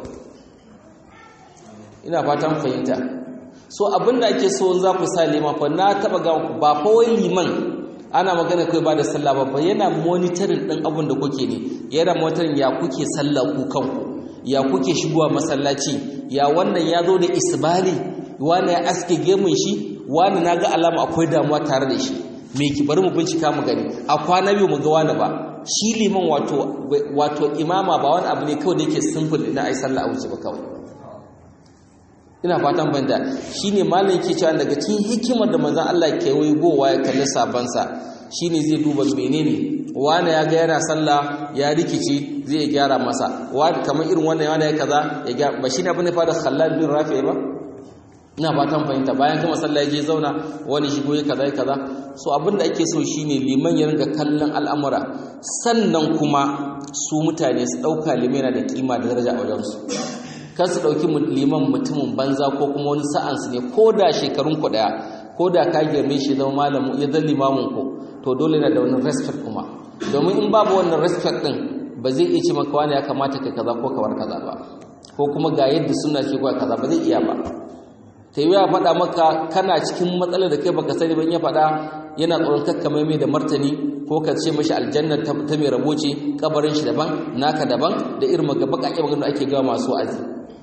ina fatan fahimta so abin da ake so za ku sa liman fa na taba ga ku ba fa wai liman ana magana kai ba da sallah ba yana monitoring din abin da kuke ne yana monitoring ya kuke sallah ku kanku ya kuke shigowa masallaci ya wannan ya zo da isbali wani ya aske gemun shi wani na ga alama akwai damuwa tare da shi me ki bari mu bincika mu gani a kwana biyu mu ga wani ba shi liman wato wato imama ba wani abu ne kawai da yake simple na ai sallah a wuce ba kawai ina fatan banda shine malam yake cewa daga cikin hikimar da manzon Allah ke gowa ya kalli sabansa shine zai duba menene wani ya ga yana sallah ya rikici zai gyara masa wani kamar irin wannan wani ya kaza ya gyara ba shine abin da fara Khallad bin Rafi ba ina fatan fahimta bayan kuma sallah ya je zauna wani shigo ya kaza ya kaza so abin da ake so shine liman ya ringa kallon al'amura sannan kuma su mutane su dauka limana da kima da daraja a wajensu kan su ɗauki liman mutumin banza ko kuma wani sa'ansu ne ko da shekarun ku ɗaya ko da ka girme shi zama malamu ya zan limamin ku to dole na da wani respect kuma domin in babu wannan respect ɗin ba zai iya ce maka wani ya kamata ka kaza ko kawar kaza ba ko kuma ga yadda suna ce ko kaza ba zai iya ba ta yi ya faɗa maka kana cikin matsalar da kai baka sani ban ya faɗa yana tsoron kakkamai mai da martani ko ka ce mashi aljannar ta mai rabo ce kabarin shi daban naka daban da irin magaba kake magana ake gawa masu azi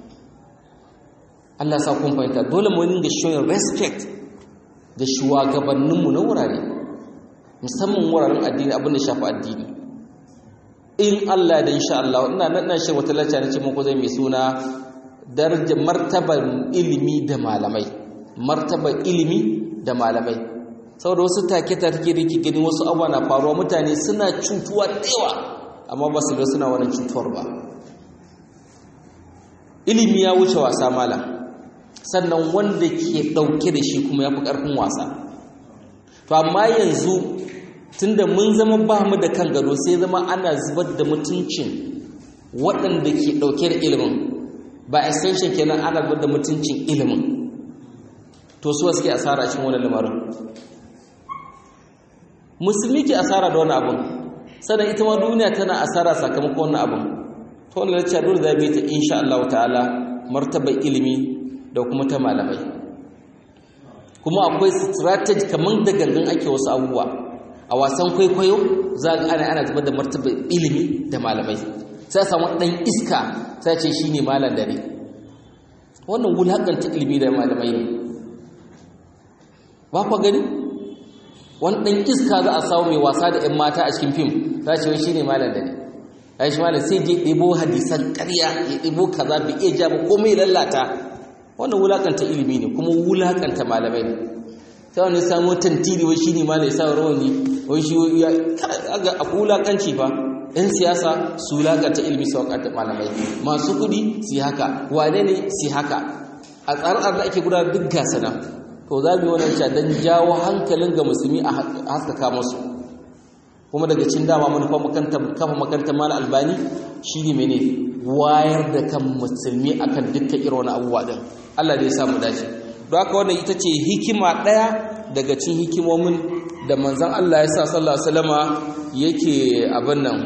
Allah sa kun fahimta dole mu dinga showing respect ga shugabanninmu na wurare musamman wuraren addini abin da shafi addini in Allah da insha Allah ina nan shi wata lacca na ce muku zai mai suna darajar martabar ilimi da malamai martabar ilimi da malamai saboda wasu take ta take da gani wasu abuwa na faruwa mutane suna cutuwa yawa amma ba su ga suna wannan cutuwar ba ilimi ya wuce wasa malam sannan wanda ke ɗauke da shi kuma ya fi ƙarfin wasa to amma yanzu tunda mun zama ba mu da kan gado sai zama ana zubar da mutuncin waɗanda ke ɗauke da ilimin ba extension kenan ana zubar da mutuncin ilimin to su suke asara cikin wani lamarin musulmi ke asara da wani abin sannan ita ma duniya tana asara sakamakon wani abin to wani lacca dole za ta insha Allah ta'ala martabar ilimi da kuma ta malamai kuma akwai strategy kamar da gangan ake wasu abubuwa a wasan kwaikwayo za a ana ana zubar da martabar ilimi da malamai sai samu ɗan iska sai ce shi ne malam dare wannan wulakanta ilimi da malamai ne ba kwa gani wani ɗan iska za a samu mai wasa da 'yan mata a cikin fim za ce wai shi ne malam da ne ya shi malam sai je ɗebo hadisan ƙarya ya ɗebo kaza bai iya ja ba komai lalata wannan wulakanta ilimi ne kuma wulakanta malamai ne sai wani samu tantiri wai shi ne malam ya sa rawani wai shi ya a wulakanci fa ‘yan siyasa su wulakanta ilimi su wakanta malamai masu kuɗi su haka wane ne su haka a tsarar da ake gudanar duk gasa nan to za mu yi wannan cewa don jawo hankalin ga musulmi a haskaka musu kuma daga cin dama manufa kafa makarantar mala albani shi ne mene wayar da kan musulmi akan dukkan irin wani abubuwa din Allah da ya samu dace don haka wannan ita ce hikima ɗaya daga cin hikimomin da manzan Allah ya sa sallallahu alaihi wasallama yake abin nan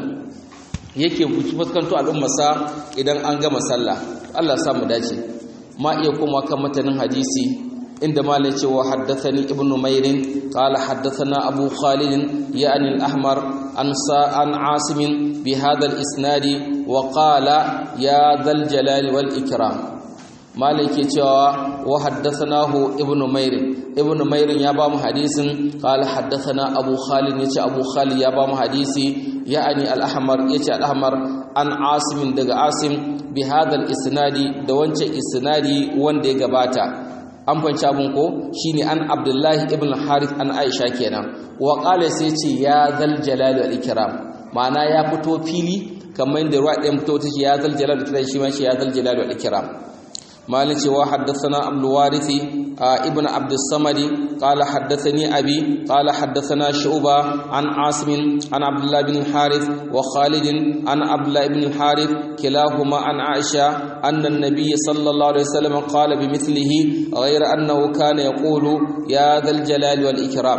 yake fuskanto al'ummarsa idan an gama sallah Allah ya samu dace ma iya kuma kan matanin hadisi inda malai cewa haddathani ibn mairin qala haddathana abu khalid ya'ni al-ahmar an sa'an asim bi hadha al-isnadi wa qala ya dhal jalali wal ikram malai ke cewa wa haddathanahu ibn mairin ibn mairin ya ba mu hadisin qala haddathana abu khalid yace abu khalid ya ba mu hadisi ya'ni al-ahmar yace al-ahmar an asim daga asim bi hadha al-isnadi da wancan isnadi wanda ya gabata an fanci abin ko shine an abdullahi ibn harith an aisha kenan wa qala sai ce ya zal jalali wal ikram ma'ana ya fito fili kamar inda ruwa ɗayan fito take ya zal jalali wal ikram shi ma shi ya zal jalali wal ikram malin cewa haddathana abdul warithi ibn abdus samadi qala haddathani abi qala haddathana shu'ba an asim an abdullah bin harith wa khalid an abdullah ibn harith kilahuma an aisha anna an-nabiy sallallahu alaihi wasallam qala bimithlihi ghayra annahu kana yaqulu ya dhal jalali wal ikram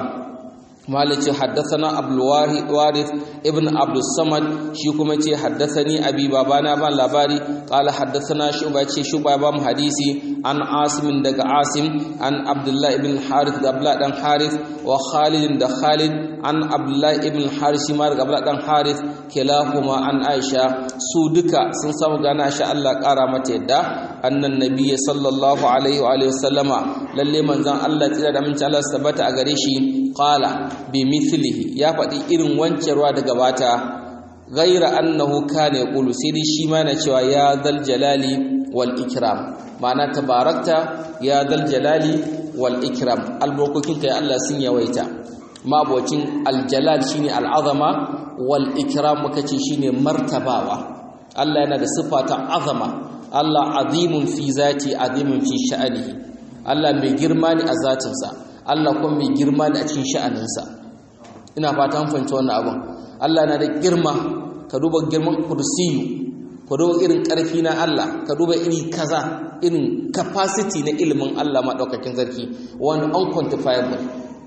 malice haddathana abdul warith ibn abdus samad shi kuma ce haddathani abi babana ban labari qala haddathana shuba ce shuba ba mu hadisi an asim daga asim an abdullah ibn harith da abdullah dan harith wa khalid da khalid an abdullah ibn harith shi ma daga abdullah dan harith kilahuma an aisha su duka sun samu gana sha Allah kara mata yadda annan nabiyyi sallallahu alaihi wa alihi wasallama lalle manzon Allah tsira da mun Allah sabata a gare shi qala bi mithlihi ya faɗi irin wancewa da gabata ghaira annahu kana yaqulu sai dai shi ma na cewa ya zal jalali wal ikram ma'ana tabarakta ya zal jalali wal ikram albarkokin kai Allah sun yawaita mabocin aljalal shine al'azama wal ikram muka ce shine martabawa Allah yana da sifa ta azama Allah azimun fi zati azimun fi sha'anihi Allah mai girma ne a zatinsa Allah kuma mai girma ne a cikin sha'aninsa ina fata an fahimci wannan abin Allah na da girma ka duba girman kursiyu ka duba irin ƙarfi na Allah ka duba iri kaza irin capacity na ilimin Allah maɗaukakin sarki wani unquantifiable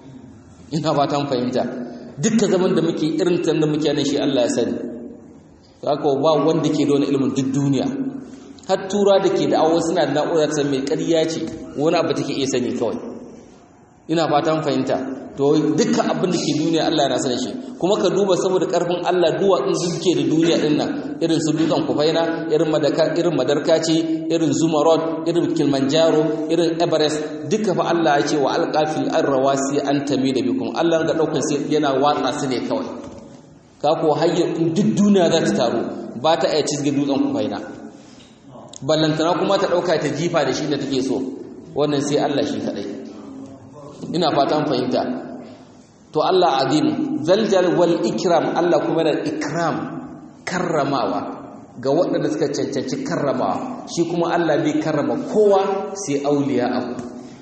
ina fata an fahimta dukkan zaman da muke irin tan da muke nan shi Allah ya sani haka ba wanda ke da wani ilimin duk duniya har tura da ke da awo suna da na'urar ta mai ƙarya ce wani abu take iya sani kawai ina fatan fahimta to dukkan abin da ke duniya Allah yana sanin shi kuma ka duba saboda karfin Allah duwa in suke da duniya din nan irin su dutsen kufaina irin madaka irin madarkaci irin zumarod irin kilimanjaro irin everest duka fa Allah ya ce wa alqafil arrawasi an da bikum Allah ga daukar sai yana watsa su ne kawai ka ko hayyar duk duniya za ta taru ba ta iya cizge dutsen kufaina ballantana kuma ta dauka ta jifa da shi da take so wannan sai Allah shi kadai ina fatan fahimta to Allah azim zaljal wal ikram Allah kuma da ikram karramawa ga waɗanda suka cancanci karramawa shi kuma Allah bai karrama kowa sai auliya abu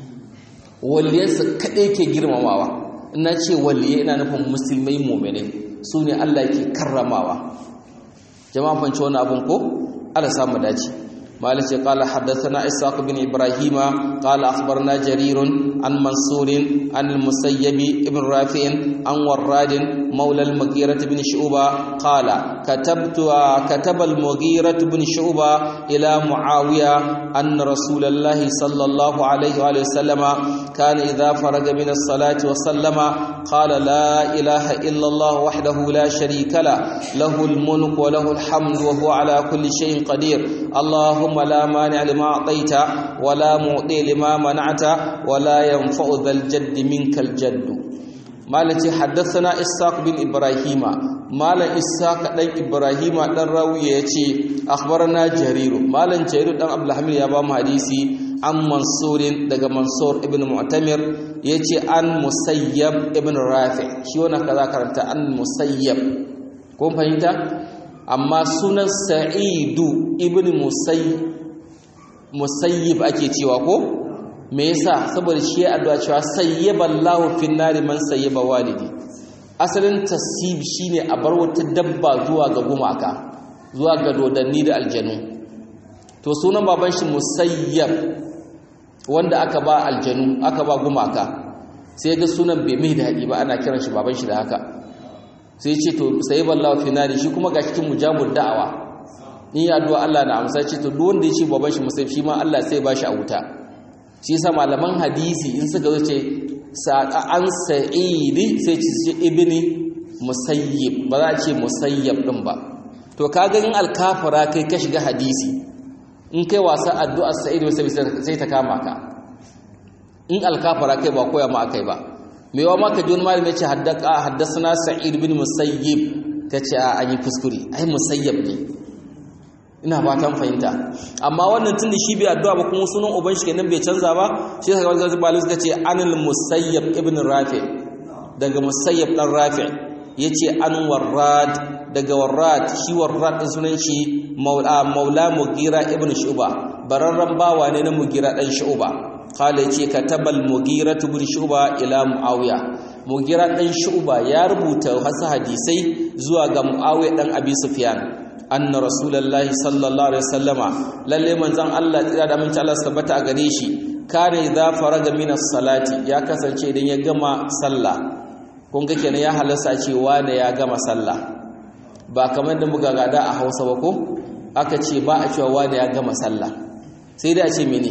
waliyansa kaɗai ke girmamawa ina ce waliye ina nufin musulmai mu'minai su ne Allah ke karramawa jama'a fanci wani abun ko Allah samu dace مالك قال حدثنا إسحاق بن إبراهيم قال أخبرنا جرير عن منصور عن المسيب بن رافع عن وراد مولى المغيرة بن شعبة قال كتبت كتب المغيرة بن شعبة إلى معاوية أن رسول الله صلى الله عليه وآله وسلم كان إذا فرغ من الصلاة وسلم قال لا إله إلا الله وحده لا شريك له له الملك وله الحمد وهو على كل شيء قدير اللهم لا مانع لما أعطيت ولا معطي لما منعت ولا ينفع ذا الجد منك الجد malam ce haddathana ishaq bin ibrahima malam ishaq dan ibrahima dan rawiya yace akhbarana jarir malam jarir dan abdulhamid ya ba mu hadisi an mansurin daga mansur ibn mu'tamir yace an musayyab ibn rafi shi wannan kaza karanta an musayyab kun fahimta amma sunan sa'idu ibn musayyib ake cewa ko me yasa saboda shi ya addu'a cewa sayyaballahu fin nari man sayyaba walidi asalin tasib shine a bar wata dabba zuwa ga gumaka zuwa ga dodanni da aljanu to sunan baban shi musayyab wanda aka ba aljanu aka ba gumaka sai ga sunan bai mai daɗi ba ana kiran shi baban shi da haka sai ce to sayyaballahu fin nari shi kuma ga cikin mujabud da'awa in ya addu'a Allah na amsa ce to duk wanda ya ce baban shi musayyib shi ma Allah sai ba shi a wuta shi yasa malaman hadisi in suka zo ce an sa'idi sai ce ibni musayyib ba za a ce musayyab din ba to kaga in alkafara kai ka shiga hadisi in kai wasa addu'ar sa'id sai ta kama ka in alkafara kai ba koya ma akai ba me yawa ma ka ji wani malami ce haddaka haddasana sa'id bin musayyib ka ce a an yi kuskure ai musayyab ne ina fatan fahimta amma wannan tun da shi bai addu'a ba kuma sunan uban shi kenan bai canza ba shi yasa kawai zai balin suka ce anil musayyab ibn rafi daga musayyab dan rafi yace an warrad daga warrad shi warrad din sunan shi maula maula mugira ibn shuba bararran bawa ne na mugira dan shuba qala yace katabal mugira ibn shuba ila muawiya mugira dan shuba ya rubuta wasu hadisai zuwa ga muawiya dan abi sufyan anna rasulullahi sallallahu alaihi wasallama lalle manzon Allah tsira da mun Allah tabbata a gare shi kare idza faraga min salati ya kasance idan ya gama sallah kun ga kenan ya halarsa ce wani ya gama sallah ba kamar da muka gada a Hausa ba ko aka ce ba a cewa wani ya gama sallah sai da a ce mene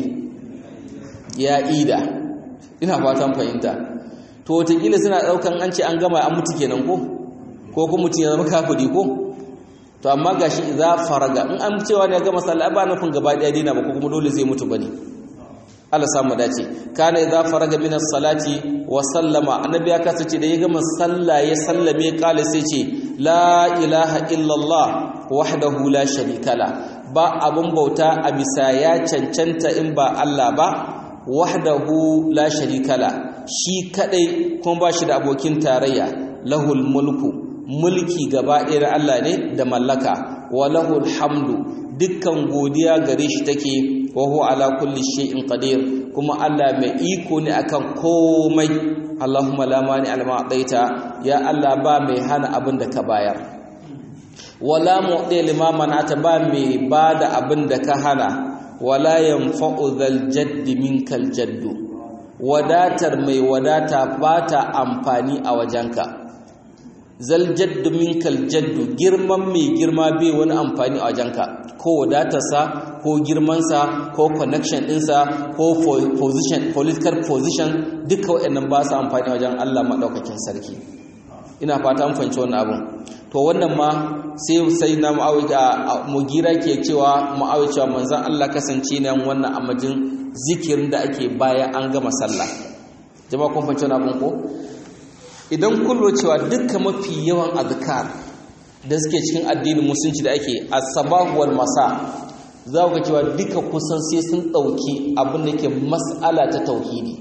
ya ida ina fatan fahimta to wataƙila suna ɗaukan an ce an gama an mutu kenan ko ko kuma mutum ya zama kafiri ko to amma gashi idza faraga in an cewa ne ga masalla ba nufin gaba daya dina ba ko kuma dole zai mutu bane Allah samu dace kana idza faraga min as-salati wa sallama annabi ya kasance da ya gama sallah ya sallame kale sai ce la ilaha illallah wahdahu la sharika la ba abun bauta a bisa ya cancanta in ba Allah ba wahdahu la sharika la shi kadai kuma ba shi da abokin tarayya lahul mulku mulki gaba ɗaya Allah ne da mallaka walahul hamdu dukkan godiya gare shi take wa huwa ala kulli shay'in qadir kuma Allah mai iko ne akan komai Allahumma la mani alma adaita ya Allah ba mai hana abin da ka bayar wala mu'ti lima manata ba mai bada abin da ka hana wala yanfa'u dhal jaddi minkal jaddu wadatar mai wadata ba ta amfani a wajenka zal jaddu minkal jaddu girman mai girma bai wani amfani a wajenka ko wadatarsa ko girmansa ko connection ɗinsa ko position political position duka waɗannan ba su amfani a wajen Allah maɗaukakin sarki ina fata an fahimci wannan abun to wannan ma sai sai na mugira ke cewa mu'awiya cewa manzon Allah kasance ne wannan amajin zikirin da ake baya an gama sallah jama'a kun fahimci wannan abun ko idan kullo cewa dukkan mafi yawan azkar da suke cikin addinin musulunci da ake as-sabah wal masa za ku ga cewa duka kusan sai sun dauki abin da yake mas'ala ta tauhidi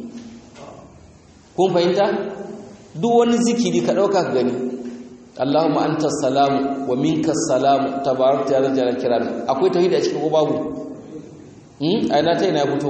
kun fahimta duk wani zikiri ka dauka ka gani Allahumma anta salamu wa minka salamu tabarakta ya zaljalal kiram akwai tauhidi a cikin ko babu hmm ai na ta ina fito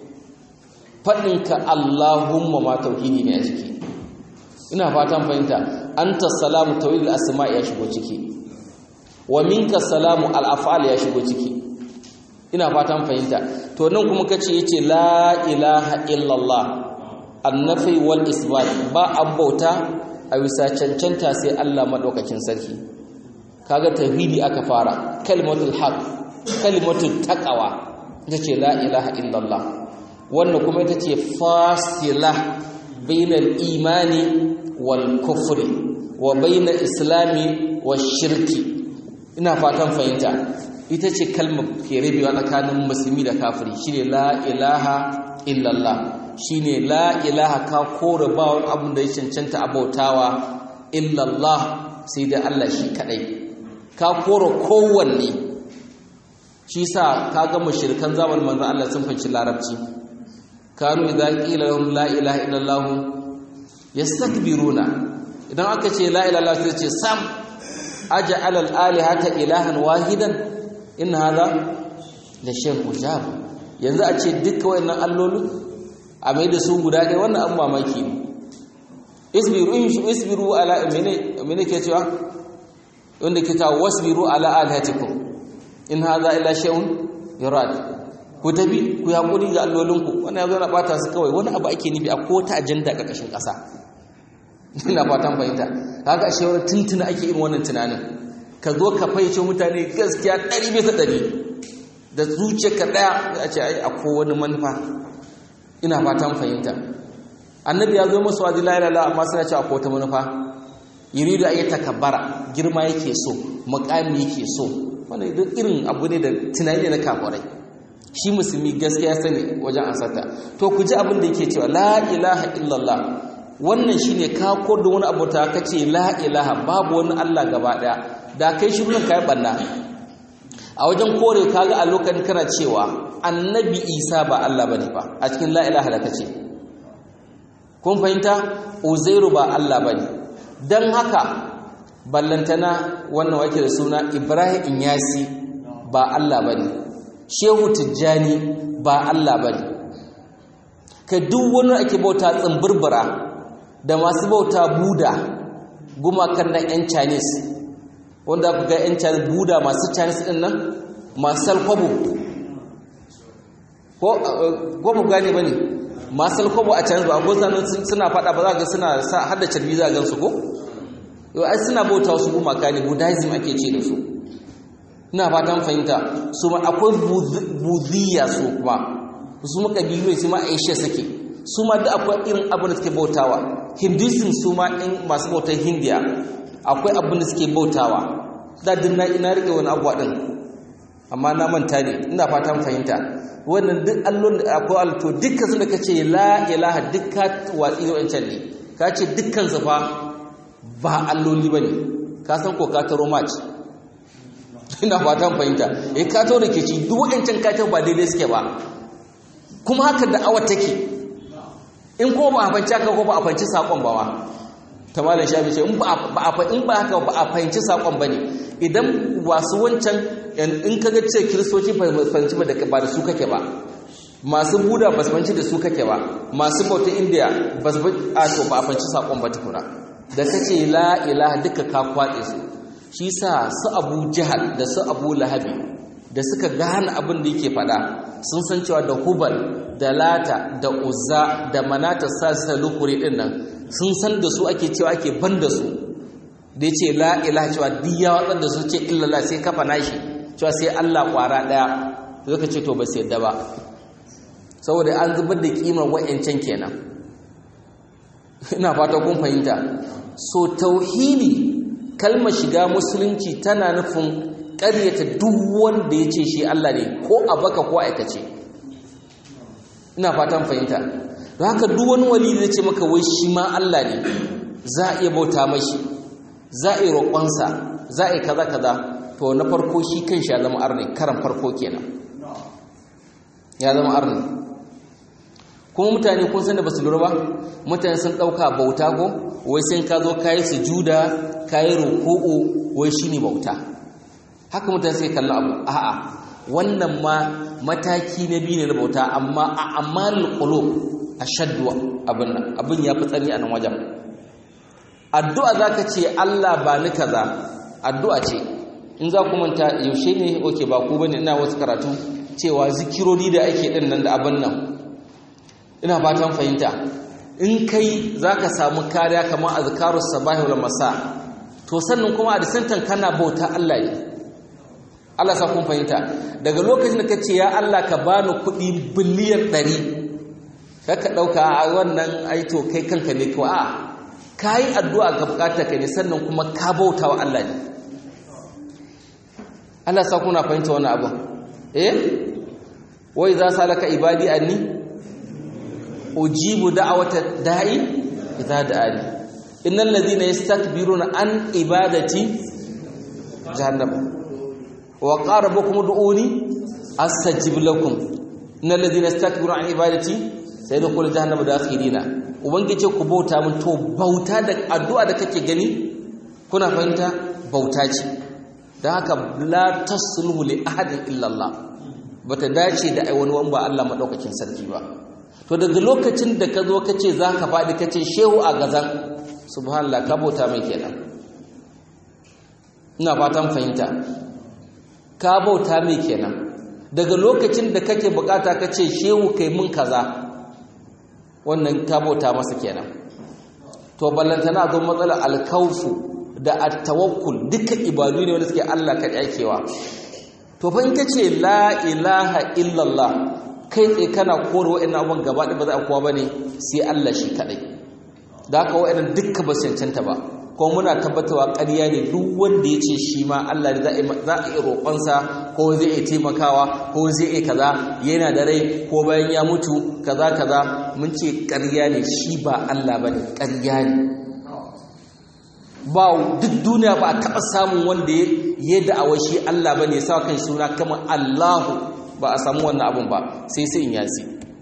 fadin ka Allahumma ma tauhidi ne a ciki ina fatan fahimta anta salamu tawhidul asma ya shigo ciki wa minka salamu al af'al ya shigo ciki ina fatan fahimta to nan kuma kace yace la ilaha illallah annafi wal isbat ba abbauta a bisa cancanta sai Allah madaukakin sarki kaga tauhidi aka fara kalimatul haqq kalimatul taqwa ita ce la ilaha illallah wannan kuma ita ce fasila bainal imani wal kufri wa bainal islami wash shirki ina fatan fahimta ita ce kalmar ke rabewa tsakanin musulmi da kafiri shine la ilaha illallah shine la ilaha ka kore ba wani abin da ya cancanta abautawa illallah sai da Allah shi kadai ka kore kowanne shi sa ka ga mushrikan zamanin manzon Allah sun fanci larabci kanu idza qila lahum la ilaha illallah yastakbiruna idan aka ce la ilaha illallah sai ce sam aj'al al alihata ilahan wahidan in hadha la shay'un ujab yanzu a ce duka wayannan allolu a mai da su guda ɗaya wannan an mamaki ne isbiru in shi isbiru ala mene mene ke cewa wanda ke ta wasbiru ala alihatikum in hadha illa shay'un yurad ku tabi ku hakuri ga allolinku wannan yazo na bata su kawai wani abu ake nufi a ko ta ajanda ƙarƙashin ƙasa ina fatan fahimta kaga ashe wani tuntuna ake irin wannan tunanin ka zo ka faice mutane gaskiya ɗari bisa ɗari da zuciyarka ɗaya a ce ai akwai wani manufa ina fatan fahimta annabi ya zo masu wazi la ilaha amma suna cewa akwai wata manufa yuridu ayi takabbara girma yake so muqami yake so wannan duk irin abu ne da tunani ne na kafirai shi musulmi gaskiya sani wajen ansata to ku ji abin da yake cewa la ilaha illallah wannan shine ka da wani abu ta kace la ilaha babu wani Allah gaba daya da kai shirin kai banna a wajen kore kaga a lokacin kana cewa annabi Isa ba Allah bane ba a cikin la ilaha da kace kun fahimta Uzairu ba Allah bane dan haka ballantana wannan wake da suna Ibrahim Inyasi ba Allah bane Shehu Tijjani ba Allah bane ka duk wani ake bauta tsimbirbira da masu bauta buda gumakan na 'yan chinese wanda ku ga 'yan chinese buda masu chinese din nan masu salkwabo ko mu gane ba ne masu salkwabo a chinese ba a gozanin suna fada ba za ga suna hada carbi za a gansu ko yau ai suna bauta wasu gumaka ne buddhism ake ce da su ina fatan fahimta su ma akwai buziya su kuma su ma kabilu su ma aisha suke su ma da akwai irin abin da suke bautawa hinduism su ma in masu bautar hindiya akwai abin da suke bautawa da dinna ina rike wani abuwa din amma na manta ne ina fatan fahimta wannan duk allon da akwai alto dukkan su da kace la ilaha dukka watsi da wancan ne ka ce dukkan su fa ba alloli bane ka san ko ka taro match ina fatan fahimta eh ka to da ke ci duk wancan ka ba daidai suke ba kuma haka da awar take in ko ba a fanci haka ko ba a fanci sakon ba ma ta malam shafi ce in ba haka ba a fahimci sakon ba ne idan wasu wancan in ka ga ce kiristoci fahimci ba da su kake ba masu buda ba su fahimci da su kake ba masu bauta indiya ba su a to ba a fahimci sakon ba tukuna da ka ce la ilaha duka ka kwatse su shi sa su abu jihar da su abu lahabi da suka gane abin da yake fada sun san cewa da hubal da lata da uzza da manata sasa lukuri din nan sun san da su ake cewa ake ban da su da yace la ilaha cewa duk ya watsar da su ce illallah sai kafa nashi cewa sai Allah kwara daya zaka ce to ba sai yadda ba saboda an zubar da kimar wayancan kenan ina fata kun fahimta so tauhidi kalmar shiga musulunci tana nufin ƙaryata duk wanda ya ce shi Allah ne ko a baka ko aikace ina fatan fahimta don haka duk wani wali da ce maka wai shi ma Allah ne za a iya bauta mashi za a yi roƙonsa za a yi kaza kaza to na farko shi kan shi ya zama arni karan farko kenan ya zama arni kuma mutane kun san da basu lura ba mutane sun ɗauka bauta ko wai sai ka zo kayi sujuda kayi ruku'u wai shine bauta haka mutane sai kalla abu a'a wannan ma mataki na biyu ne na bauta amma a amalul qulub ashaddu abin nan abin ya fi tsani a nan wajen addu'a zaka ce Allah ba ni kaza addu'a ce in za ku manta yaushe ne oke ba ku bane ina wasu karatu cewa zikirori da ake din nan da abin nan ina fatan fahimta in kai zaka samu kariya kamar azkarus sabahi wal masa to sannan kuma a disantan kana bauta Allah ne Allah sa kun fahimta daga lokacin da ka ce ya Allah ka bani kuɗi biliyan ɗari ka ɗauka a wannan aito kai kanka ne ko a ka yi addu'a ga bukata ka ne sannan kuma ka bauta wa Allah ne Allah sa kuna fahimta wani abu eh wai za sa laka ibadi anni ujibu da'awata da'i idza da'ani innal ladhina yastakbiruna an ibadati jahannam wa qarabukum du'uni astajib lakum innal ladhina yastakbiruna an ibadati sayadkhulu jahannama dakhirina ubangije ku bauta mun to bauta da addu'a da kake gani kuna fahimta bauta ce dan haka la tasluhu li ahadin illa Allah bata dace da wani wani ba Allah madaukakin sarki ba to daga lokacin da ka zo ka ce za ka faɗi ka ce shehu a gazan subhanallah ka bauta mai kenan ina fatan fahimta ka bauta mai kenan daga lokacin da kake bukata ka ce shehu kai mun kaza wannan ka bauta masa kenan to ballantana zo matsalar alkaufu da attawakkul duka ibadu ne wanda suke Allah ka aikewa to fa in ka ce la ilaha illallah kai tsaye kana kore wa'annan abubuwan gaba ɗaya ba za a kowa ba ne sai Allah shi kaɗai da haka wa'annan dukka ba cancanta ba kuma muna tabbatarwa ƙarya ne duk wanda ya ce shi ma Allah ne za a iya roƙonsa ko zai iya taimakawa ko zai iya kaza yana da rai ko bayan ya mutu kaza kaza mun ce ƙarya ne shi ba Allah ba ne ƙarya ne ba duk duniya ba a taɓa samun wanda ya da'awar shi Allah ba ne sa kan suna kamar Allahu ba a samu wannan abun ba sai sai in yasi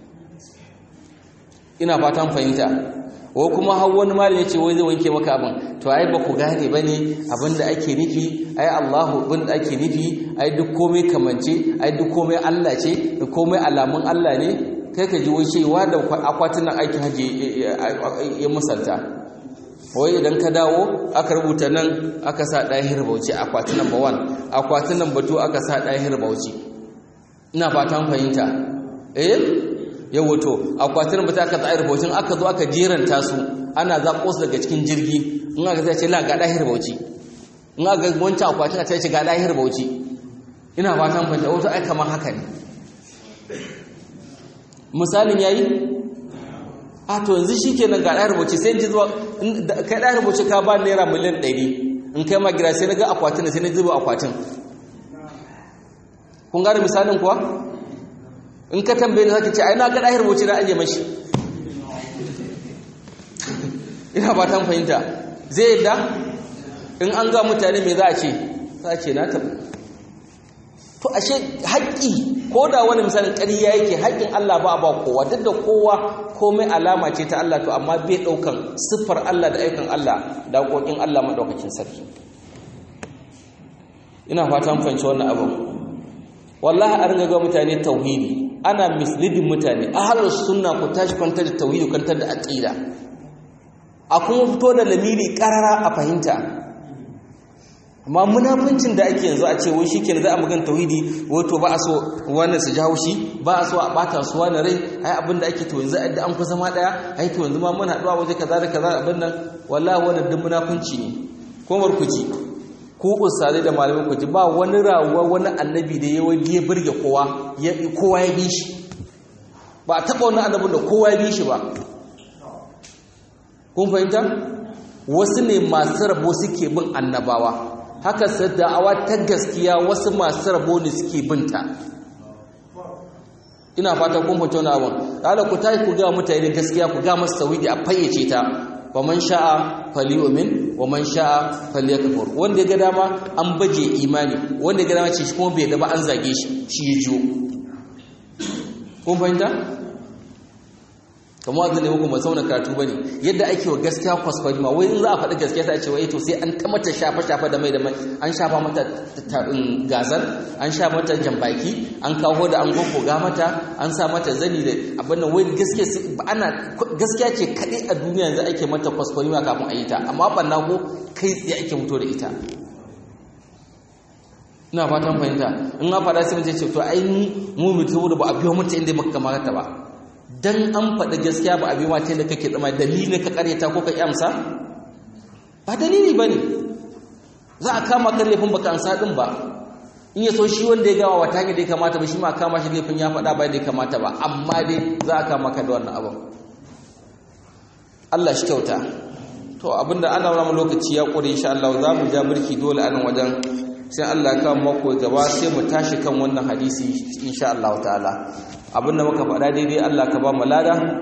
ina fatan fahimta ko kuma har wani malami ya ce wai zai wanke maka abin to ai ba ku gane ba ne abin da ake nufi ai Allahu abin da ake nufi ai duk komai kamance ai duk komai Allah ce duk komai alamun Allah ne kai ka ji wai cewa da akwatin aikin haji ya musalta wai idan ka dawo aka rubuta nan aka sa ɗahir bauchi akwatin number 1 akwatin number 2 aka sa ɗahir bauchi ina fatan fahimta eh yawo to akwatin ba ta ka tsayar baucin aka zo aka jeranta su ana zaɓo su daga cikin jirgi in aka zai ce la ga ɗahir bauchi in aka wancan akwatin a ce ga ɗahir bauchi ina fatan fahimta wato ai kamar haka ne misalin yayi a to yanzu shikenan ga ɗahir bauchi sai ji zuwa kai ɗahir bauchi ka ba naira miliyan ɗari in kai ma gira sai na ga akwatin sai na zuba akwatin kun gane misalin kuwa in ka tambaye zaka ce ai na ga dahir wuce na aje mashi ina ba ta fahimta zai yadda in an ga mutane me za a ce za a ce na tabu to ashe haƙƙi ko da wani misalin ƙarya yake haƙƙin Allah ba a ba kowa duk da kowa komai alama ce ta Allah to amma bai ɗaukan siffar Allah da aikin Allah da haƙoƙin Allah maɗaukakin sarki ina fatan fahimci wannan abin wallahi a ringa ga mutane tauhidi ana misleading mutane ahlus sunna ku tashi kwantar da tauhidi kwantar da aqida a kuma fito da lamiri karara a fahimta amma munafincin da ake yanzu a ce wai shikenan za a magan tauhidi wato ba a so wannan su jawo shi ba a so a bata su wani rai ai abin da ake to yanzu da an ku zama daya ai to yanzu ma mun haɗuwa waje kaza da kaza abin nan wallahi wannan duk munafinci ne ko barkuci ku ustazai da malamai ku ji ba wani rawuwa wani annabi da ya burge kowa kowa ya bi shi ba a taɓa wani annabin da kowa ya bi shi ba kun fahimta wasu ne masu rabo suke bin annabawa haka da'awa ta gaskiya wasu masu rabo ne suke binta ina fata kun fahimta wani abin ɗala ku tayi ku ga mutane gaskiya ku ga masu tawidi a fayyace ta wa man sha'a falyu'min wa man sha'a falyakfur wanda ya ga dama an baje imani wanda ya ga dama ce shi kuma bai da ba an zage shi shi ya jiyo kun fahimta kamar wanda ne muku ba sauna karatu bane yadda ake wa gaskiya kwaskwari ma wai in za a faɗi gaskiya sai a ce wai to sai an ta mata shafa shafa da mai da mai an shafa mata gazar an sha mata jambaki an kawo da an ga mata an sa mata zani da abin nan wai gaskiya ana gaskiya ce kaɗai a duniya yanzu ake mata kwaskwari ma kafin a yi ta amma banna ko kai tsaye ake fito da ita ina fatan fahimta in an faɗa sai mace ce to ai mu mutu da ba a biyo mata inda muka kamata ba dan an faɗi gaskiya ba a biyo mata inda kake tsama dalili ka karyata ko ka kyamsa ba dalili ba ne za a kama kan laifin baka ansa din ba in ya so shi wanda ya gawa wata hanyar da ya kamata ba shi ma kama shi laifin ya faɗa ba da ya kamata ba amma dai za a kama ka da wannan abin Allah shi kyauta to abinda ana wani lokaci ya ƙure insha Allah za mu ja birki dole a nan wajen sai Allah ya kawo mako gaba sai mu tashi kan wannan hadisi insha Allah ta'ala abinda muka faɗa daidai Allah ka ba mu lada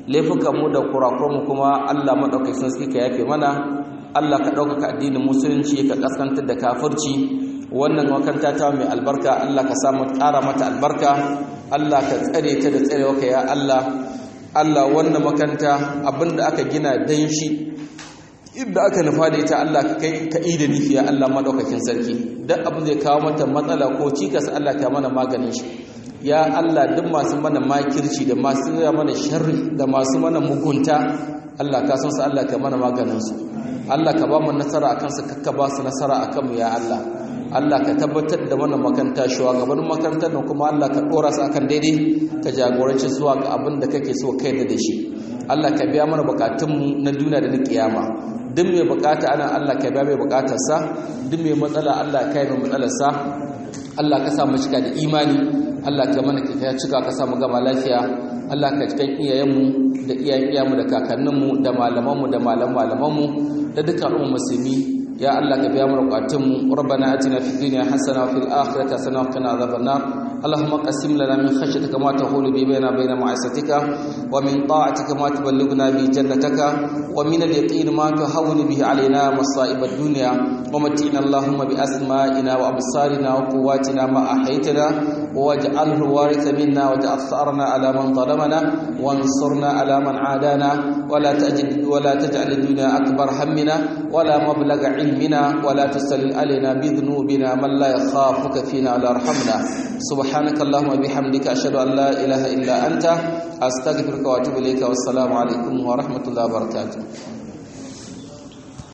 laifukan mu da kurakuran mu kuma Allah madaukakin sarki ka yafe mana Allah ka ɗaukaka addinin musulunci ka kaskantar da kafirci wannan makaranta ta mai albarka Allah ka samu ƙara mata albarka Allah ka tsare ta da tsarewa ka ya Allah Allah wannan makaranta abinda aka gina dan shi inda aka nufa da ita Allah ka kai ka ida nufi ya Allah madaukakin sarki duk abin zai kawo mata matsala ko cikas Allah ka mana maganin shi ya Allah duk masu mana makirci da masu mana sharri da masu mana mugunta Allah ka san su Allah ka mana maganin su Allah ka ba mu nasara akan su kakka ba su nasara akan mu ya Allah Allah ka tabbatar da wannan makanta shugabannin makarantar nan kuma Allah ka dora su akan daidai ka jagoranci zuwa ga abin da kake so kai da shi Allah ka biya mana bukatunmu na duniya da na kiyama duk mai bukata ana Allah ka biya mai bukatarsa duk mai matsala Allah ka yi mai matsalarsa Allah ka sa mu cika da imani Allah ka mana ka cika ka sa mu gama lafiya Allah ka cikin iyayenmu da iyayen iyayenmu da kakanninmu da malamanmu da malaman malamanmu da dukkan al'ummar musulmi ya Allah ka biya mana bukatunmu rabbana atina fid dunya hasana wa fil akhirati hasana wa qina adhaban nar اللهم قسم لنا من خشيتك ما تحول به بيننا وبين معصيتك ومن طاعتك ما تبلغنا به جنتك ومن اليقين ما تهون به علينا مصائب الدنيا ومتعنا اللهم بأسمائنا وأبصارنا وقواتنا ما أحيتنا واجعله الوارث منا واجعل ثأرنا على من ظلمنا وانصرنا على من عادانا ولا تجد ولا تجعل الدنيا أكبر همنا ولا مبلغ علمنا ولا تسلل علينا بذنوبنا من لا يخافك فينا ولا يرحمنا سبحانك اللهم وبحمدك أشهد أن لا إله إلا أنت أستغفرك وأتوب إليك والسلام عليكم ورحمة الله وبركاته